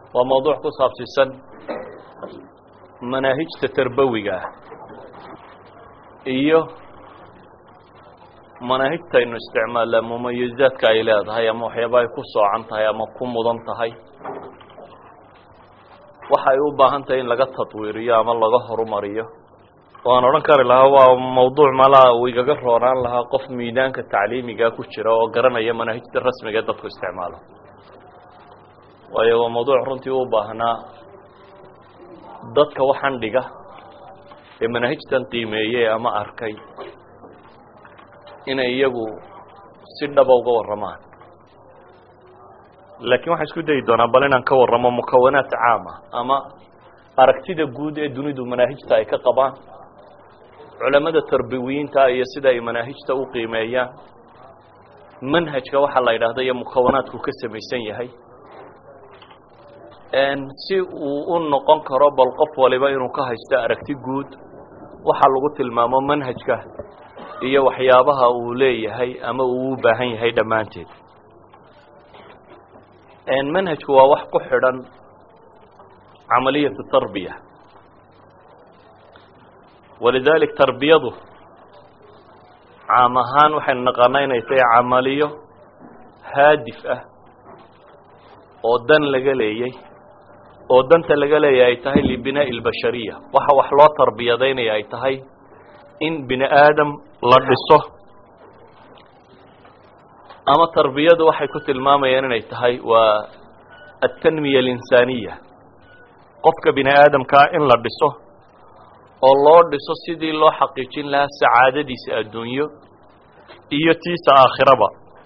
waa mawduuc ku saabsiisan manaahijta tarbawiga ah iyo manaahijtaynu isticmaalla mumayizaadka ay leedahay ama waxyaaba ay ku soocan tahay ama ku mudan tahay waxa ay u baahan tahay in laga tadwiiriyo ama laga horumariyo waan odhan kari lahaa waa mawduuc malaa uu igaga roonaan lahaa qof miidaanka tacliimiga ku jira oo garanaya manaahijta rasmiga ee dadku isticmaalo waayo waa mawduuc runtii u baahnaa dadka waxaan dhiga ee manaahijtan qiimeeyey ama arkay inay iyagu si dhaba uga warramaan laakiin waxaan isku dayi doonaa bal inaan ka warramo mukawanaat caama ama aragtida guud ee dunidu manaahijta ay ka qabaan culamada tarbiwiyiinta iyo sida ay manaahijta u qiimeeyaan manhajka waxaa la yidhaahda iyo mukawanaadku ka samaysan yahay si uu u noqon karo bal qof waliba inuu ka haysto aragti guud waxaa lagu tilmaamo manhajka iyo waxyaabaha uu leeyahay ama uu u baahan yahay dhammaanteed manhajku waa wax ku xidhan camaliyatu tarbiya walidalik tarbiyadu caam ahaan waxaynu naqaanaa inay tahay camaliyo haadif ah oo dan laga leeyay oo danta laga leeyahay ay tahay libinaa'i albashariya waxa wax loo tarbiyadaynaya ay tahay in bini aadam la dhiso ama tarbiyadu waxay ku tilmaamayaan inay tahay waa altanmiya alinsaaniya qofka bini aadamkaa in la dhiso oo loo dhiso sidii loo xaqiijin lahaa sacaadadiisa adduunyo iyo tiisa aakhiraba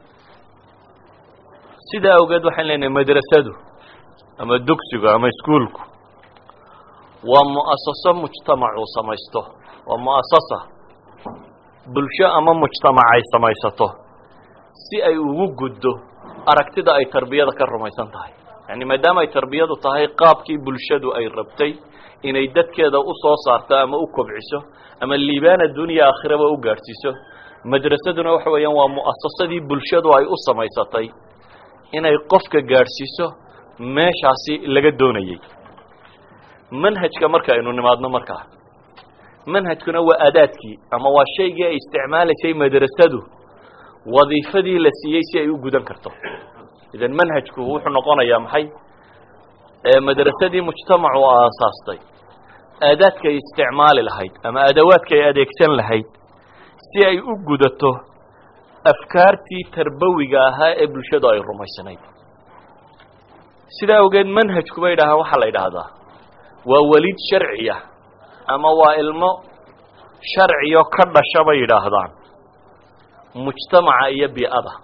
sidaa awgeed waxaan leenahay madrasadu ama dugsigu ama iskuolku waa mu'asaso mujtamac uu samaysto waa mu'asasa bulsho ama mujtamac ay samaysato si ay ugu guddo aragtida ay tarbiyada ka rumaysan tahay yani maadaama ay tarbiyadu tahay qaabkii bulshadu ay rabtay inay dadkeeda u soo saarto ama u kobciso ama liibaana dunya aakhiraba u gaadhsiiso madrasaduna waxa weeyaan waa mu'asasadii bulshadu ay u samaysatay inay qofka gaadhsiiso meeshaasi laga doonayey manhajka marka aynu nimaadno markaa manhajkuna waa adaadkii ama waa shaygii ay isticmaalaysay madrasadu wadiifadii la siiyey si ay u gudan karto idan manhajku wuxuu noqonayaa maxay madrasadii mujtamacu aasaastay aadaadka ay isticmaali lahayd ama adawaadka ay adeegsan lahayd si ay u gudato afkaartii tarbawiga ahaa ee bulshadu ay rumaysanayd sidaa awgeed manhajku bay dhahaan waxaa la yidhaahdaa waa weliid sharciya ama waa ilmo sharciyo ka dhasha bay yidhaahdaan mujtamaca iyo bii'ada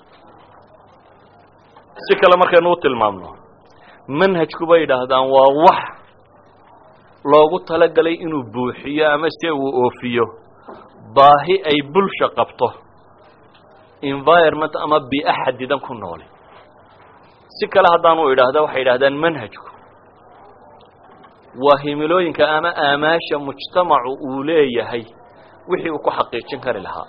si kale markaynu u tilmaamno manhajku bay yidhaahdaan waa wax loogu talagalay inuu buuxiyo ama se uu oofiyo baahi ay bulsha qabto environment ama bii'o xadidan ku noole si kale haddaanu idhaahda waxay yidhahdaan manhajku waa himilooyinka ama aamaasha mujtamacu uu leeyahay wixii uu ku xaqiijin kari lahaa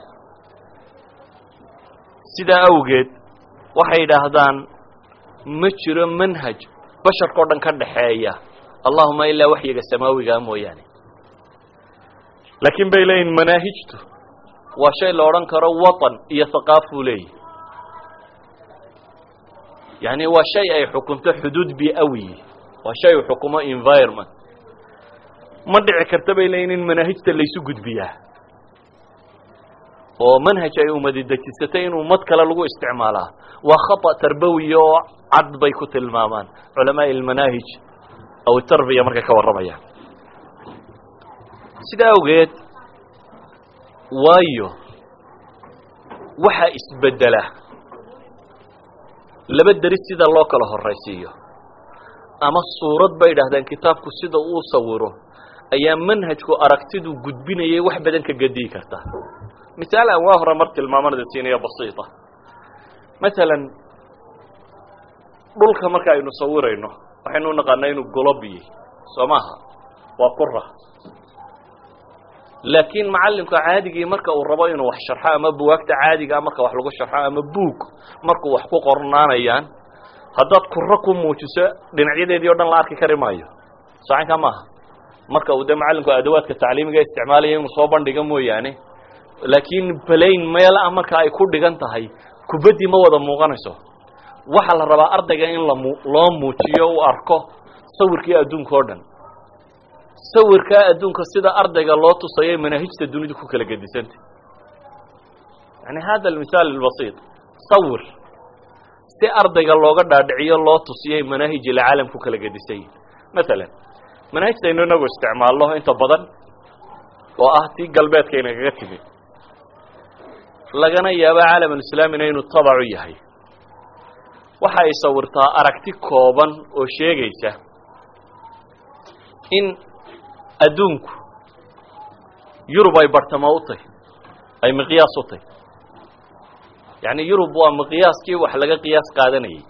sidaa awgeed waxay yidhaahdaan ma jiro manhaj basharka o dhan ka dhaxeeya allahuma ilaa waxyiga samaawigaa mooyaane laakiin bay leeyihin manaahijtu waa shay la odhan karo watan iyo haqaafuu leeyahy yani waa shay ay xukunto xuduud biawiyi waa shay uu xukumo environment ma dhici karta bay leeyihin in manaahijta laysu gudbiyaa oo manhaj ay umadi dejisatay in ummad kale lagu isticmaalaa waa khata tarbawiya oo cad bay ku tilmaamaan culamaai almanaahij aw tarbiya markay ka warramayaan sidaa awgeed waayo waxaa isbedela laba deris sida loo kala horaysiiyo ama suurad bay idhahdeen kitaabku sida uu sawiro ayaa manhajku aragtidu gudbinayay wax badan ka gediyi karta misaal aan waa hore mar tilmaamanada siinaya basiita masalan dhulka marka aynu sawirayno waxaynu u naqaanaa inuu golobiyey soo maaha waa qura laakiin macallimka caadigii marka uu rabo inuu wax sharxo ama buwaagta caadigaa marka wax lagu sharxo ama buug markuu wax ku qornaanayaan haddaad kuro ku muujiso dhinacyadeedii o dhan la arki kari maayo socanka maaha marka uu dee macallinku adawaadka tacliimiga isticmaalaya inuu soo bandhiga mooyaane laakiin balayn meel ah marka ay ku dhigan tahay kubaddii ma wada muuqanayso waxaa la rabaa ardayga in lamu loo muujiyo u arko sawirkii adduunka o dhan sawirkaa adduunka sida ardayga loo tusayo manaahijta dunidu ku kala gedisanta yani hada almisaal albasiit sawir si ardayga looga dhaadhiciyo loo tusiyay manaahij ilcaalam ku kala gedisay masalan manaahijtaynu inagu isticmaalno inta badan oo ah tii galbeedka inagaga timi lagana yaabo caalamulislaamina inuu tabacu yahay waxa ay sawirtaa aragti kooban oo sheegaysa in adduunku yurub ay bartamo u tahy ay miqyaas u tahy yacni yurub waa miqyaaskii wax laga qiyaas qaadanayay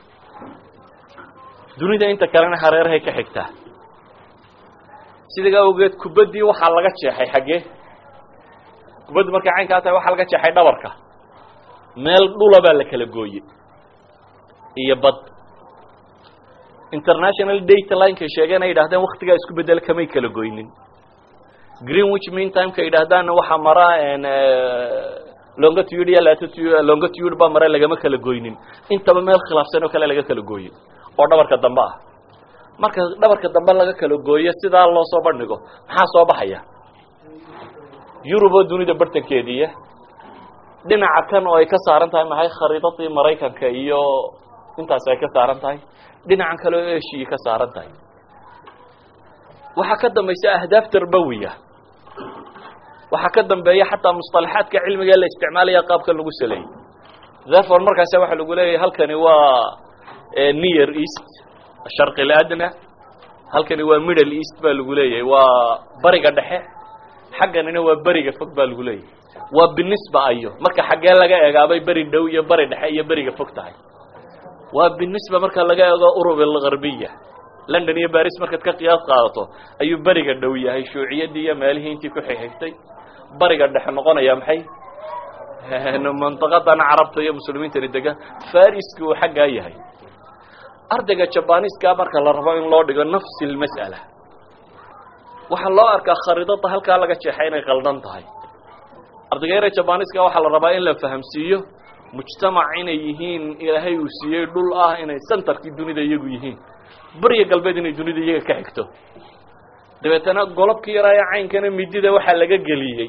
dunida inta kalena hareerahay ka xigtaa sidaga awgeed kubaddii waxaa laga jeexay xaggee kubaddu markay caynkaa tahay waxaa laga jeexay dhabarka meel dhula baa la kala gooyey iyo bad international data linekay sheegeen ay yidhahdeen waktigaa isku bedela kamay kala goynin greenwich mean timeka yidhaahdaanna waxaa mara longitude iyo latitude longitude baa mare lagama kala goynin intaba meel khilaafsan oo kale laga kala gooye oo dhabarka dambe ah marka dhabarka dambe laga kala gooyo sidaa loo soo bandhigo maxaa soo baxaya yurub oo dunida bartankeediiya dhinaca kan oo ay ka saaran tahay maxay khariidadii maraykanka iyo intaas ay ka saaran tahay dhinacan kale oo eshiya ka saaran tahay waxaa ka dambaysa ahdaaf tarbawiya waxaa ka dambeeya xataa musطalaxaadka cilmiga la isticmaalaya qaabka lagu saleeyey therefore markaasa waxaa lagu leeyahay halkani waa near east sharqi اladna halkani waa middle east baa lagu leeyahay waa bariga dhexe xagganina waa beriga fog baa lagu leeyahay waa binisba ayo marka xaggee laga eegaabay beri dhow iyo beri dhexe iyo beriga fog tahay waa binisba marka laga eego urub algarbiya london iyo baris markaad ka qiyaas qaadato ayuu beriga dhow yahay shuuciyaddii iyo meelihii intii ku xigxigtay bariga dhexe noqonaya maxay mantaqadan carabta iyo muslimiintani degan fariski uu xaggaa yahay ardayga jabaniska marka la rabo in loo dhigo nafsi lmas'ala waxaa loo arkaa khariidada halkaa laga jeexay inay qaldan tahay ardayga yare jabaniska waxaa la rabaa in la fahamsiiyo mujtamac inay yihiin ilaahay uu siiyey dhul ah inay centerkii dunida iyagu yihiin beriga galbeed inay dunida iyaga ka xigto dabeetana golobkii yaraayo caynkana midida waxaa laga geliyey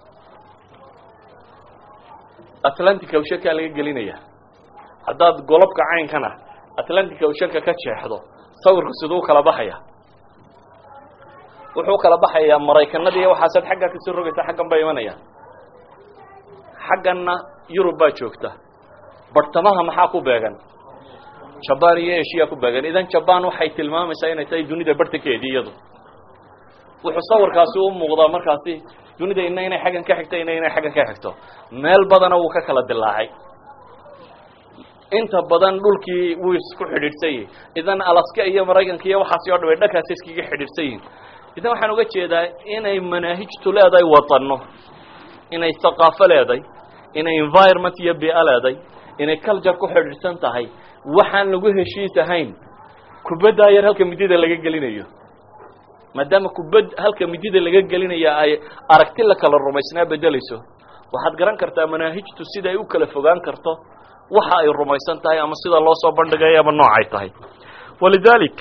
atlantic awshankaa laga gelinaya haddaad golobka caynkana atlantic awshanka ka jeexdo sawirku siduu kala baxaya wuxuu kala baxayaa maraykanada iyo waxaasaad xaggaa kasoo rogaysa xaggan bay imanayaan xagganna yurub baa joogta bartamaha maxaa ku beegan jaban iyo eshiya ku beegan idan jaban waxay tilmaamaysaa inay tahay dunida bartankeedii iyadu wuxuu sawirkaasi u muuqdaa markaasi dunida ina inay xaggan ka xigto ina inay xaggan ka xigto meel badana wuu ka kala dilaacay inta badan dhulkii wuu isku xidhiidhsan yihin idan alaska iyo maraykanka iyo waxaasi o dhan way dhankaasi iskaga xidhiidhsan yihin idan waxaan uga jeedaa inay manaahijtu leedahay wadano inay thaqaafo leeday inay environment iyo bia leeday inay culture ku xidhiidhsan tahay waxaan lagu heshiis ahayn kubaddaa yar halka midida laga gelinayo maadaama kubad halka midida laga gelinaya ay aragti la kala rumaysnaa bedelayso waxaad garan kartaa manaahijtu sida ay u kala fogaan karto waxa ay rumaysan tahay ama sida loo soo bandhigayo ama noocay tahay walidalik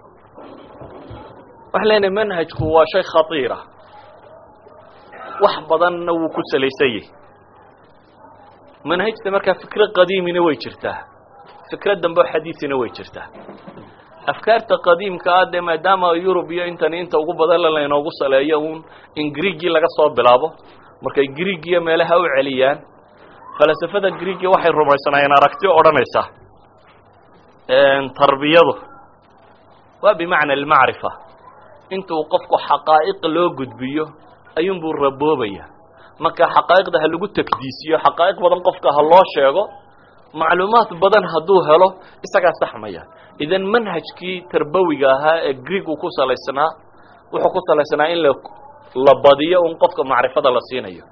waxaan leenahay manhajku waa shay khatiira wax badanna wuu ku salaysan yahy manhajta markaa fikro qadiimina way jirtaa fikro dambe oo xadiisina way jirtaa afkaarta qadiimka ah dee maadaama yurub iyo intani inta ugu badan laynoogu saleeyo uun in greegii laga soo bilaabo markay greeg iyo meelaha u celiyaan falasafada greegi waxay rumaysanaayeen aragti odhanaysa tarbiyadu waa bimacna almacrifa intuu qofku xaqaa'iq loo gudbiyo ayuunbuu raboobaya marka xaqaa'iqda ha lagu takdiisiyo xaqaa'iq badan qofka ha loo sheego macluumaad badan hadduu helo isagaa saxmaya idan manhajkii tarbawiga ahaa ee greeg uu ku salaysnaa wuxuu ku salaysnaa in la la badiyo un qofka macrifada la siinayo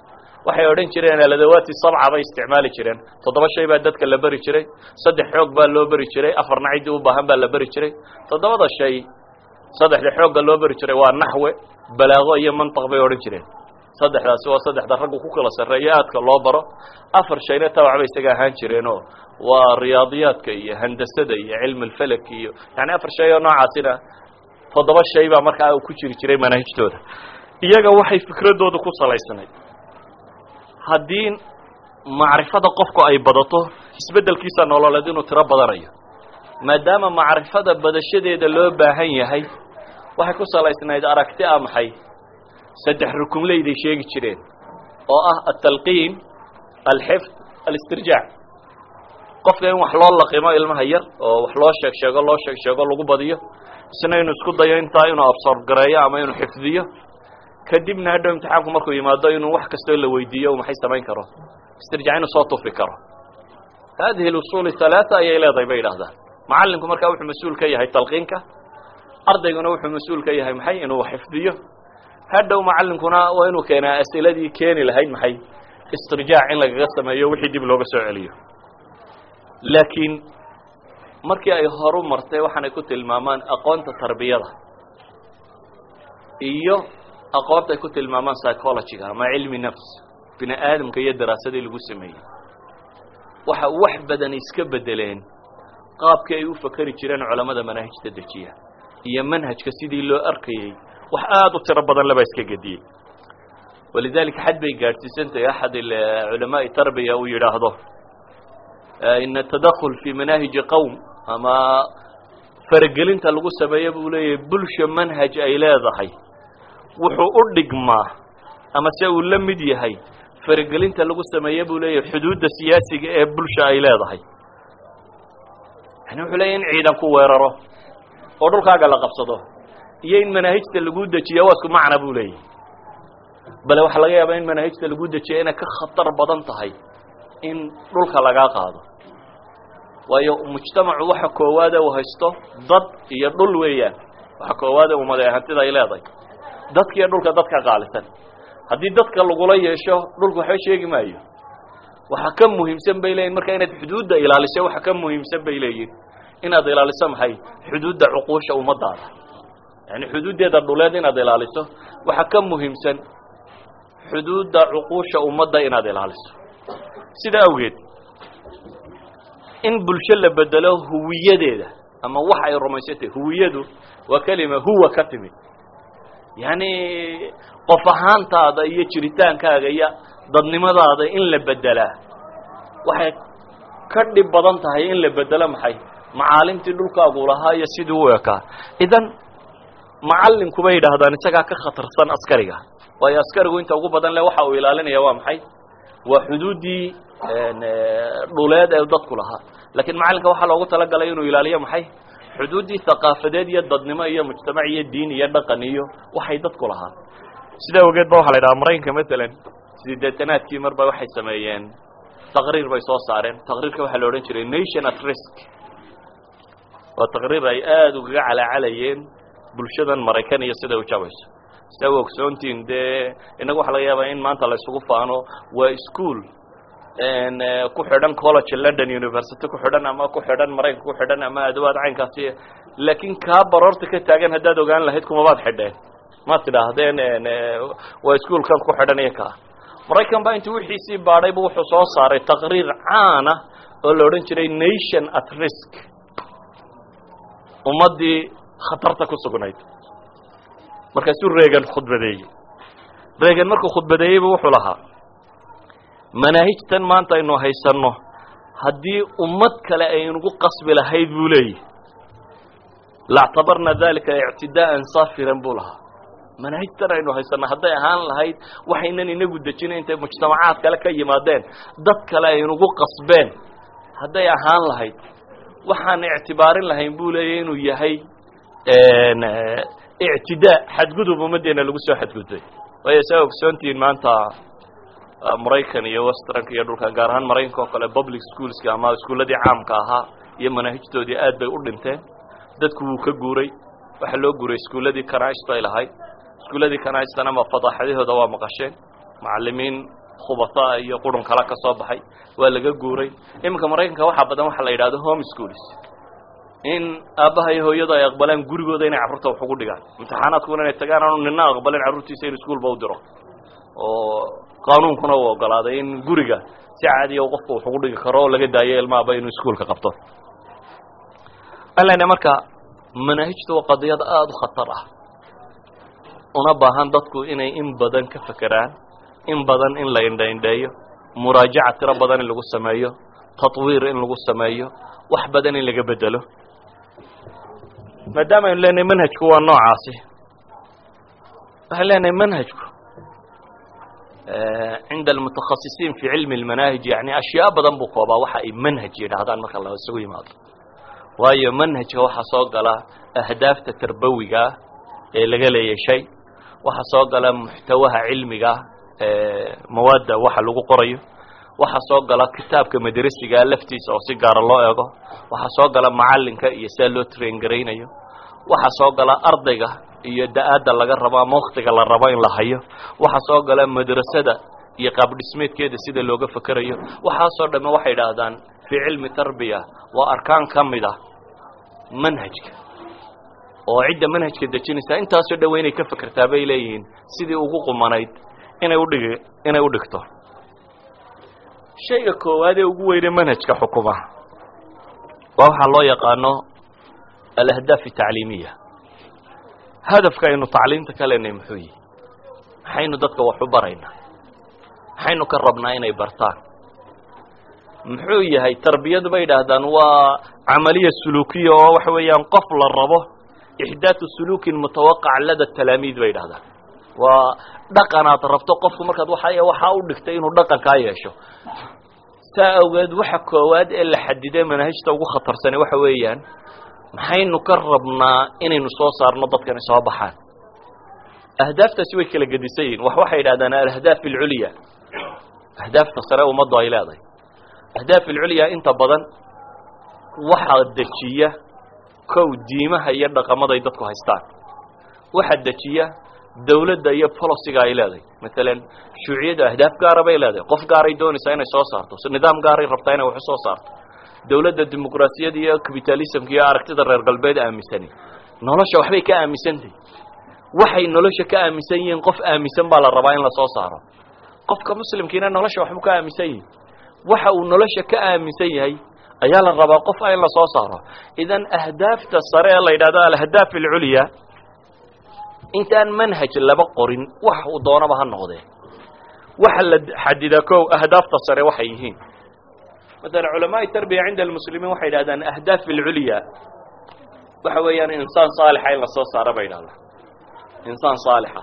waxay odhan jireen aladawaati sabca bay isticmaali jireen toddoba shay baa dadka la beri jiray saddex xoog baa loo beri jiray afarna ciddii u baahan baa la beri jiray toddobada shay saddexda xoogga loo beri jiray waa naxwe balaago iyo mantiq bay odhan jireen saddexdaasi waa saddexda raggu ku kala sarreeyo aadka loo baro afar shayna tabac bay isaga ahaan jireenoo waa riyaadiyaadka iyo handasada iyo cilmi alfelak iyo yani afar shay oo noocaasina toddoba shay baa markaa ku jiri jiray manaahijtooda iyaga waxay fikradooda ku salaysanayd haddii macrifada qofku ay badato isbeddelkiisa nololeed inuu tiro badanayo maadaama macrifada badashadeeda loo baahan yahay waxay ku salaysnayd aragti a maxay saddex rukumleyday sheegi jireen oo ah altalqiin alxifd alistirjaac qofka in wax loo laqimo ilmaha yar oo wax loo sheeg sheego loo sheeg sheego lagu badiyo isna inuu isku dayo intaa inuu absorb gareeyo ama inuu xifdiyo kadibna hadhow imtixaanku markuu yimaado inuu wax kastoo la weydiiyo u maxay samayn karo istirjaac inuu soo tufi karo hadihi اlusul halaaa ayay leedahay bay yidhahdaan macalinku markaa wuxuu mas-uul ka yahay talqiinka ardayguna wuxuu mas-uul ka yahay maxay inuu xifdiyo hadhow macalinkuna waa inuu keenaa asiladii keeni lahayd maxay istirjaac in lagaga sameeyo wixii dib looga soo celiyo laakiin markii ay horu martay waxaanay ku tilmaamaan aqoonta tarbiyada iyo aqoonta ay ku tilmaamaan psychologyga ama cilmi nafs bini aadamka iyo daraasadii lagu sameeyey waxa wax badan iska bedeleen qaabkii ay u fakeri jireen culamada manaahijta dejiya iyo manhajka sidii loo arkayey wax aada u tiro badan laba iska gediyey walidalika xad bay gaadhsiisantahay axad culamaai tarbiya uu yidhaahdo ina tadakul fi manaahiji qowm ama faragelinta lagu sameeyo buu leeyahay bulsha manhaj ay leedahay wuxuu u dhigmaa ama se uu la mid yahay faragelinta lagu sameeye buu leeyahay xuduudda siyaasiga ee bulsha ay leedahay yani wuxuu leeyahy in ciidan ku weeraro oo dhulkaaga la qabsado iyo in manaahijta lagu dejiya waa isku macna buu leeyahy bale waxaa laga yaabaa in manaahijta lagu dejiya inay ka khatar badan tahay in dhulka lagaa qaado waayo mujtamacu waxa koowaade uu haysto dad iyo dhul weeyaan waxa koowaade umade hantida ay leedahay dadkiiyo dhulka dadka qaalisan haddii dadka lagula yeesho dhulka waxba sheegi maayo waxa ka muhiimsan bay leeyihin marka inaad xuduudda ilaaliso waxa ka muhiimsan bay leeyihin inaad ilaaliso maxay xuduudda cuquusha ummadaada yani xuduuddeeda dhuleed inaad ilaaliso waxa ka muhiimsan xuduudda cuquusha ummadda inaad ilaaliso sida awgeed in bulsho la bedelo huwiyadeeda ama wax ay rumaysantay huwiyadu waa kelima huwa ka timid yani qof ahaantaada iyo jiritaankaaga iyo dadnimadaada in la bedelaa waxay ka dhib badan tahay in la bedelo maxay macaalimtii dhulkaagu lahaa iyo sidii u ekaa idan macalinku bay yidhaahdaan isagaa ka khatarsan askariga waayo askarigu inta ugu badan le waxa uu ilaalinaya waa maxay waa xuduuddii dhuleed ee dadku lahaa lakiin macalinka waxaa loogu talagalay inuu ilaaliyo maxay xuduuddii thaqaafadeed iyo dadnimo iyo mujtamac iyo diin iyo dhaqan iyo waxay dadku lahaa sida awgeed ba waxa la yidhaha maraykanka matalan sideetanaadkii marba waxay sameeyeen taqriir bay soo saareen taqriirka waxaa la odhan jiray nation at risk waa taqriir ay aada ugaga calaacalayeen bulshadan maraykan iyo siday u jabayso sida u ogsoontiin dee innaga waxa laga yaabaa in maanta la isugu faano waa school ku xidhan college london university ku xidhan ama ku xidhan maraykanka ku xidhan ama adawaad caynkaasi laakiin kaa baroorta ka taagan haddaad ogaan lahayd kumabaad xidheen ma tidhaahdeen waa ischoolkan ku xidhan iyo kaa maraykan baa intii wixiisii baadhaybu wuxuu soo saaray taqriir caana oo la odhan jiray nation at risk ummaddii khatarta ku sugnayd markaasuu reegan khudbadeeyey reegan markuu khudbadeeyeybu wuxuu lahaa manaahijtan maanta aynu haysanno haddii ummad kale aynugu qasbi lahayd buu leeyahy laactabarna dalika ictidaa'an saafiran buu lahaa manaahijtan aynu haysanno hadday ahaan lahayd waxaynan inagu dejina intay mujtamacaad kale ka yimaadeen dad kale aynugu qasbeen hadday ahaan lahayd waxaan ictibaarin lahayn buu leeyahy inuu yahay ictidaa xadgudub ummaddeena lagu soo xadgudbay waayo saa ogsoontihiin maanta maraykan iyo westranka iyo dhulka gaar ahaan maraykanka oo kale public schoolska ama iskuulladii caamka ahaa iyo manaahijtoodii aad bay u dhinteen dadku wuu ka guuray waxaa loo guuray iskuulladii kanaaist ay lahayd iskuulladii kanaistana ma fadaaxadahooda waa maqasheen macalimiin khubataa iyo qurun kale ka soo baxay waa laga guuray iminka maraykanka waxaa badan waxaa la yidhahdo home schools in aabbaha iyo hooyadu ay aqbalaan gurigooda inay carruurta wax ugu dhigaan imtixaanaadkuna inay tagaan aanu nina aqbalin carruurtiisa in iskuolba u diro oo qaanuunkuna uu ogolaaday in guriga si caadiya u qofku wax ugu dhigi karo oo laga daayo ilmaaba inuu iskuolka qabto alena marka manaahijtu waa qadiyad aada u khatar ah una baahan dadku inay in badan ka fekeraan in badan in la indhaindheeyo muraajaca tiro badan in lagu sameeyo tatwiir in lagu sameeyo wax badan in laga bedelo maadaama aynu leenahay manhajku waa noocaasi waxaan leenahay manhajku cinda almutakhasisiin fi cilmi اlmanaahij yani ashyaa badan buu koobaa waxa ay manhaj yidhaahdaan marka la isugu yimaado waayo manhajka waxaa soo gala ahdaafta tarbawigaa ee laga leeyay shay waxaa soo gala muxtawaha cilmiga mawaadda waxa lagu qorayo waxaa soo gala kitaabka madrasigaa laftiisa oo si gaara loo eego waxaa soo gala macalinka iyo sidaa loo train garaynayo waxaa soo gala ardayga iyo da-aadda laga rabo ama waktiga la rabo in la hayo waxaa soo gala madrasada iyo qaabdhismeedkeeda sida looga fekerayo waxaasoo dhamme waxay idhaahdaan fii cilmi tarbiya waa arkaan ka mid ah manhajka oo cidda manhajka dejinaysaa intaasoo dhan wa inay ka fekertaa bay leeyihiin sidii ugu qumanayd inay udhigi inay u dhigto shayga koowaad ee ugu weyne manhajka xukuma waa waxaa loo yaqaano alahdaaf atacliimiya hadafka aynu tacliimta ka leenahay muxuu yihi maxaynu dadka wax u baraynaa maxaynu ka rabnaa inay bartaan muxuu yahay tarbiyadu bay idhaahdaan waa camaliya suluukiya oo waxa weeyaan qof la rabo ixdaatu suluukin mutawaqac lada talaamiid bay idhahdaan waa dhaqan aad rabto qofku markaad waa waxaa u dhigtay inuu dhaqankaa yeesho saa awgeed waxa koowaad ee la xadiday manaahijta ugu khatarsani waxa weeyaan maxaynu ka rabnaa inaynu soo saarno dadkani soo baxaan ahdaaftaasi way kala gedisan yihin wax waxay idhahdaan alahdaaf alculya ahdaafta sare ummaddu ay leedahay ahdaaf alculya inta badan waxaa dejiya kow diimaha iyo dhaqamaday dadku haystaan waxaa dejiya dawladda iyo boliciga ay leedahay maalan shuuciyadda ahdaaf gaara bay leedahay qof gaaray doonaysaa inay soo saarto nidaam gaaray rabtaa inay wax u soo saarto dawladda dimuqraasiyada iyo capitalismka iyo aragtida reer galbeed aaminsani nolosha waxbay ka aaminsantahy waxay nolosha ka aaminsan yihiin qof aaminsan baa la rabaa in lasoo saaro qofka muslimkiina nolosha waxbuu ka aaminsan yihi waxa uu nolosha ka aaminsan yahay ayaa la rabaa qof in lasoo saaro idan ahdaafta sare ee la yidhahdo alahdaaf alculya intaan manhaj laba qorin wax uu doonaba ha noqdee waxa la xadidaa kow ahdaafta sare waxay yihiin maala culamaai tarbiya cinda almuslimiin waxay yidhahdaan ahdaaf alculya waxa weeyaan insaan saalixa in lasoo saaro bay yidhahdaan insaan saalixa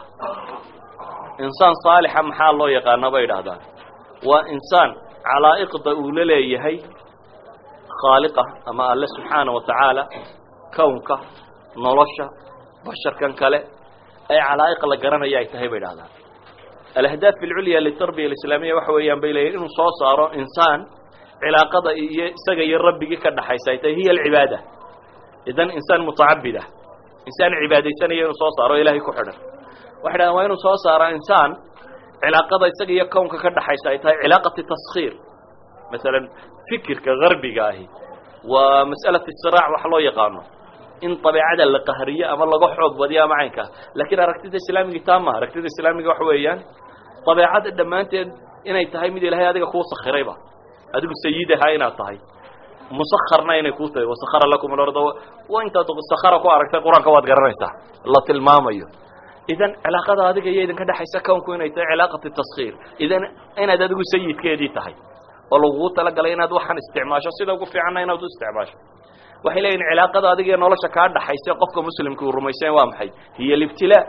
insaan saalixa maxaa loo yaqaana bay yidhahdaan waa insaan calaa'iqda uu la leeyahay khaaliqa ama alle subxaana wa tacaala kownka nolosha basharkan kale ay calaa'iq la garanaya ay tahay bay idhahdaan alahdaaf alculya litarbiya alislaamiya waxa weeyaan bay leeyihin inuu soo saaro insaan cilaaqada iyo isaga iyo rabbigii ka dhaxaysa ay tahay hiya alcibaada idan insaan mutacabida insaan cibaadaysanaya inuu soo saaro ilaahay ku xidhan waxay dhahdaan waa inuu soo saaro insaan cilaaqada isaga iyo kownka ka dhaxaysa ay tahay cilaaqati taskhiir masalan fikirka garbiga ahi waa mas'alati siraac wax loo yaqaano in dabeecada la qahriyo ama laga xoog badiyo ama caynkaa laakiin aragtida islaamiga taa maha aragtida islaamiga waxa weeyaan dabeecada dhammaanteed inay tahay mid ilaahay adiga kuu sakhirayba adigu sayidaha inaad tahay musakharna inay kuu tahay wasakhara lakum alarda waa intaad sakhara ku aragtay qur-aanka waad garanaysaa la tilmaamayo idan cilaaqada adiga iyo idinka dhexaysa kownku inay tahay cilaaqati taskhiir idan inaad adigu sayidkeedii tahay oo lagugu talagalay inaad waxaan isticmaasho sida ugu fiicanna inaad u isticmaasho waxay leeyihin cilaaqada adiga iyo nolosha kaa dhaxaysa qofka muslimka uu rumaysan waa maxay hiya alibtilaa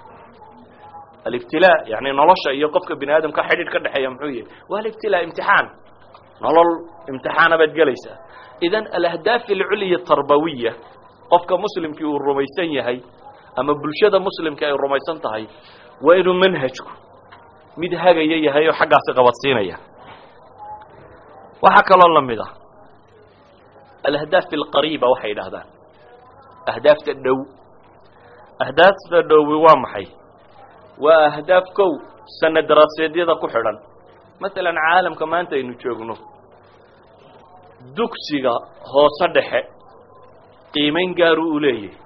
alibtilaa yani nolosha iyo qofka bini aadamka xidhiidh ka dhexeeya muxuu yahay waa alibtilaa imtixaan nolol imtixaana baad gelaysaa idan alahdaaf alculya tarbawiya qofka muslimkii uu rumaysan yahay ama bulshada muslimka ay rumaysan tahay waa inuu manhajku mid hagaya yahay oo xaggaasi qabadsiinaya waxaa kaloo la mid ah alahdaaf alqariiba waxay yidhaahdaan ahdaafta dhow ahdaafta dhowi waa maxay waa ahdaaf kow sana daraaseedyada ku xidhan masalan caalamka maanta aynu joogno dugsiga hoose dhexe qiimayn gaaruu u leeyahay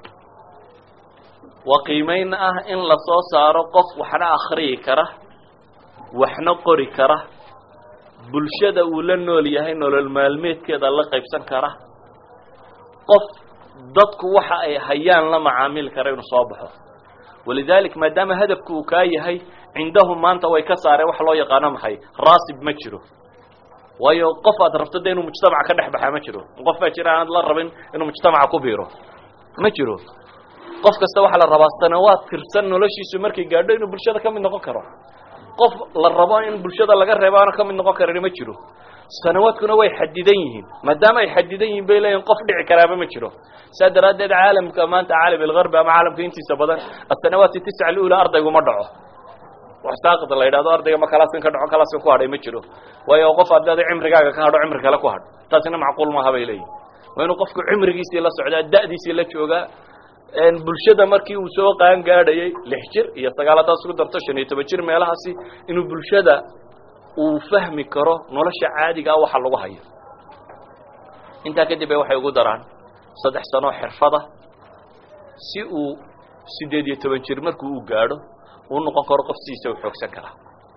waa qiimayn ah in lasoo saaro qof waxna akhriyi kara waxna qori kara bulshada uu la nool yahay nolol maalmeedkeeda la qaybsan kara qof dadku waxa ay hayaan la macaamili kara inuu soo baxo walidalik maadaama hadafku uu kaa yahay cindahum maanta way ka saareen wax loo yaqaano maxay raasib ma jiro waayo qof aad rabto de inuu mujtamaca ka dhex baxaa ma jiro qof baa jira aanad la rabin inuu mujtamaca ku biiro ma jiro qof kasta waxaa la rabaa sanawaad tirsan noloshiisu markay gaadho inuu bulshada ka mid noqon karo qof la rabo in bulshada laga reebo aana ka mid noqon karin ma jiro sanawaadkuna way xadidan yihiin maadaama ay xadidan yihiin bay leeyihin qof dhici karaaba ma jiro saa daraaddeed caalamka maanta caalam algarbi ama caalamka intiisa badan asanawaati tisca alula ardaygu ma dhaco wax saaqid la yidhahdo ardayga ma kalaasin ka dhaco kalaasin ku hadhay ma jiro waayo qof haddaada cimrigaaga ka hadho cimri kale ku hadh taasina macquul maaha bay leeyihin waa inuu qofku cimrigiisii la socdaa da'diisii la joogaa bulshada markii uu soo qaan gaadhayay lix jir iyo sagaaladaas ugu darto shan iyo toban jir meelahaasi inuu bulshada uu fahmi karo nolosha caadiga ah waxa lagu hayo intaa kadib ay waxay ugu daraan saddex sanoo xirfada si uu siddeed iyo toban jir markuu u gaadho uu noqon karo qof sidiisa u xoogsan karaa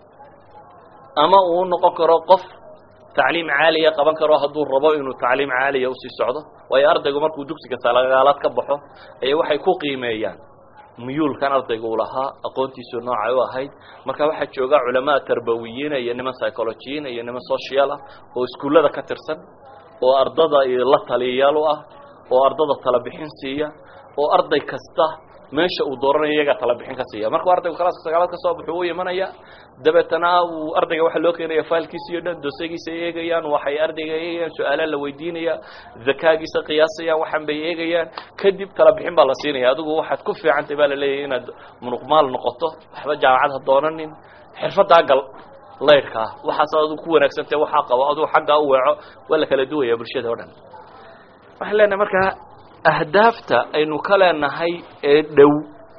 ama uu noqon karo qof tacliim caaliya qaban karo hadduu rabo inuu tacliim caaliya usii socdo waayo ardaygu markuu dugsiga salagaalaad ka baxo ayay waxay ku qiimeeyaan muyuulkan ardayga uu lahaa aqoontiisu noocay u ahayd marka waxaa jooga culamaa tarbawiyiina iyo niman psychologiyiin iyo niman social ah oo iskuullada ka tirsan oo ardada la taliyayaal u ah oo ardada tala bixin siiya oo arday kasta meesha uu dooranayo iyagaa tala bixin ka siiya markuu ardaygu kalaaska sagaalaad ka soo baxo u imanaya dabeetana uu ardayga waxaa loo keenaya failkiisa iyo dhan dosegiisa eegayaan waxay ardayga eegayaan su-aalaha la weydiinaya zakaagiisa qiyaasayaan waxaan bay eegayaan kadib tala bixin baa la siinaya adigu waxaad ku fiicantay baa la leeyahay inaad munuqmaal noqoto waxba jaamacad ha doonanin xirfadaa gal laydhkaa waxaas adigu ku wanaagsantay waxaa qabo adigu xaggaa u weeco waa la kala duwaya bulshada o dhan waxaan leenahay markaa ahdaafta aynu ka leenahay ee dhow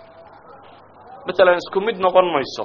matalan isku mid noqon mayso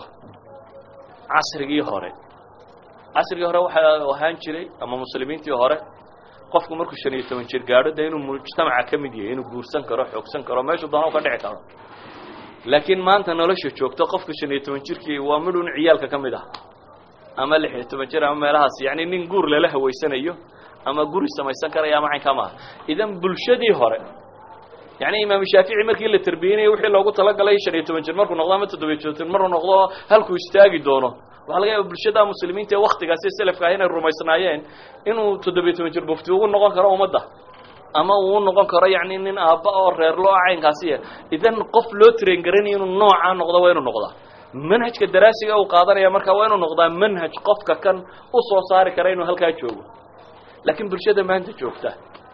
casrigii hore casrigii hore waxaa ahaan jiray ama muslimiintii hore qofku markuu shan iyo toban jir gaadho dee inuu mujtamaca ka mid yahay inuu guursan karo xoogsan karo meeshuu doona u ka dhici karo laakiin maanta nolosha joogto qofka shan iyo toban jirkii waa midhun ciyaalka ka mid ah ama lix iyo toban jir ama meelahaas yacni nin guur lala hawaysanayo ama guri samaysan karaya ama caynkaa maaha idan bulshadii hore yani imaam shaafici markii la tarbiyeynayo wixii loogu talagalay shan iyo toban jir markuu noqdo ama toddobiyo toban maruu noqdo halkuu istaagi doono waxaa laga yaaba bulshada muslimiinta ee waktigaasi selafka ah inay rumaysnaayeen inuu toddobiyo toban jir mufti ugu noqon karo ummadda ama uu noqon karo yani nin aabba oo reerlo ah caynkaasiya idan qof loo train garanayo inuu noocaa noqdo waa inuu noqdaa manhajka daraasiga uu qaadanaya marka waa inuu noqdaa manhaj qofka kan u soo saari kara inuu halkaa joogo laakiin bulshada maanta joogta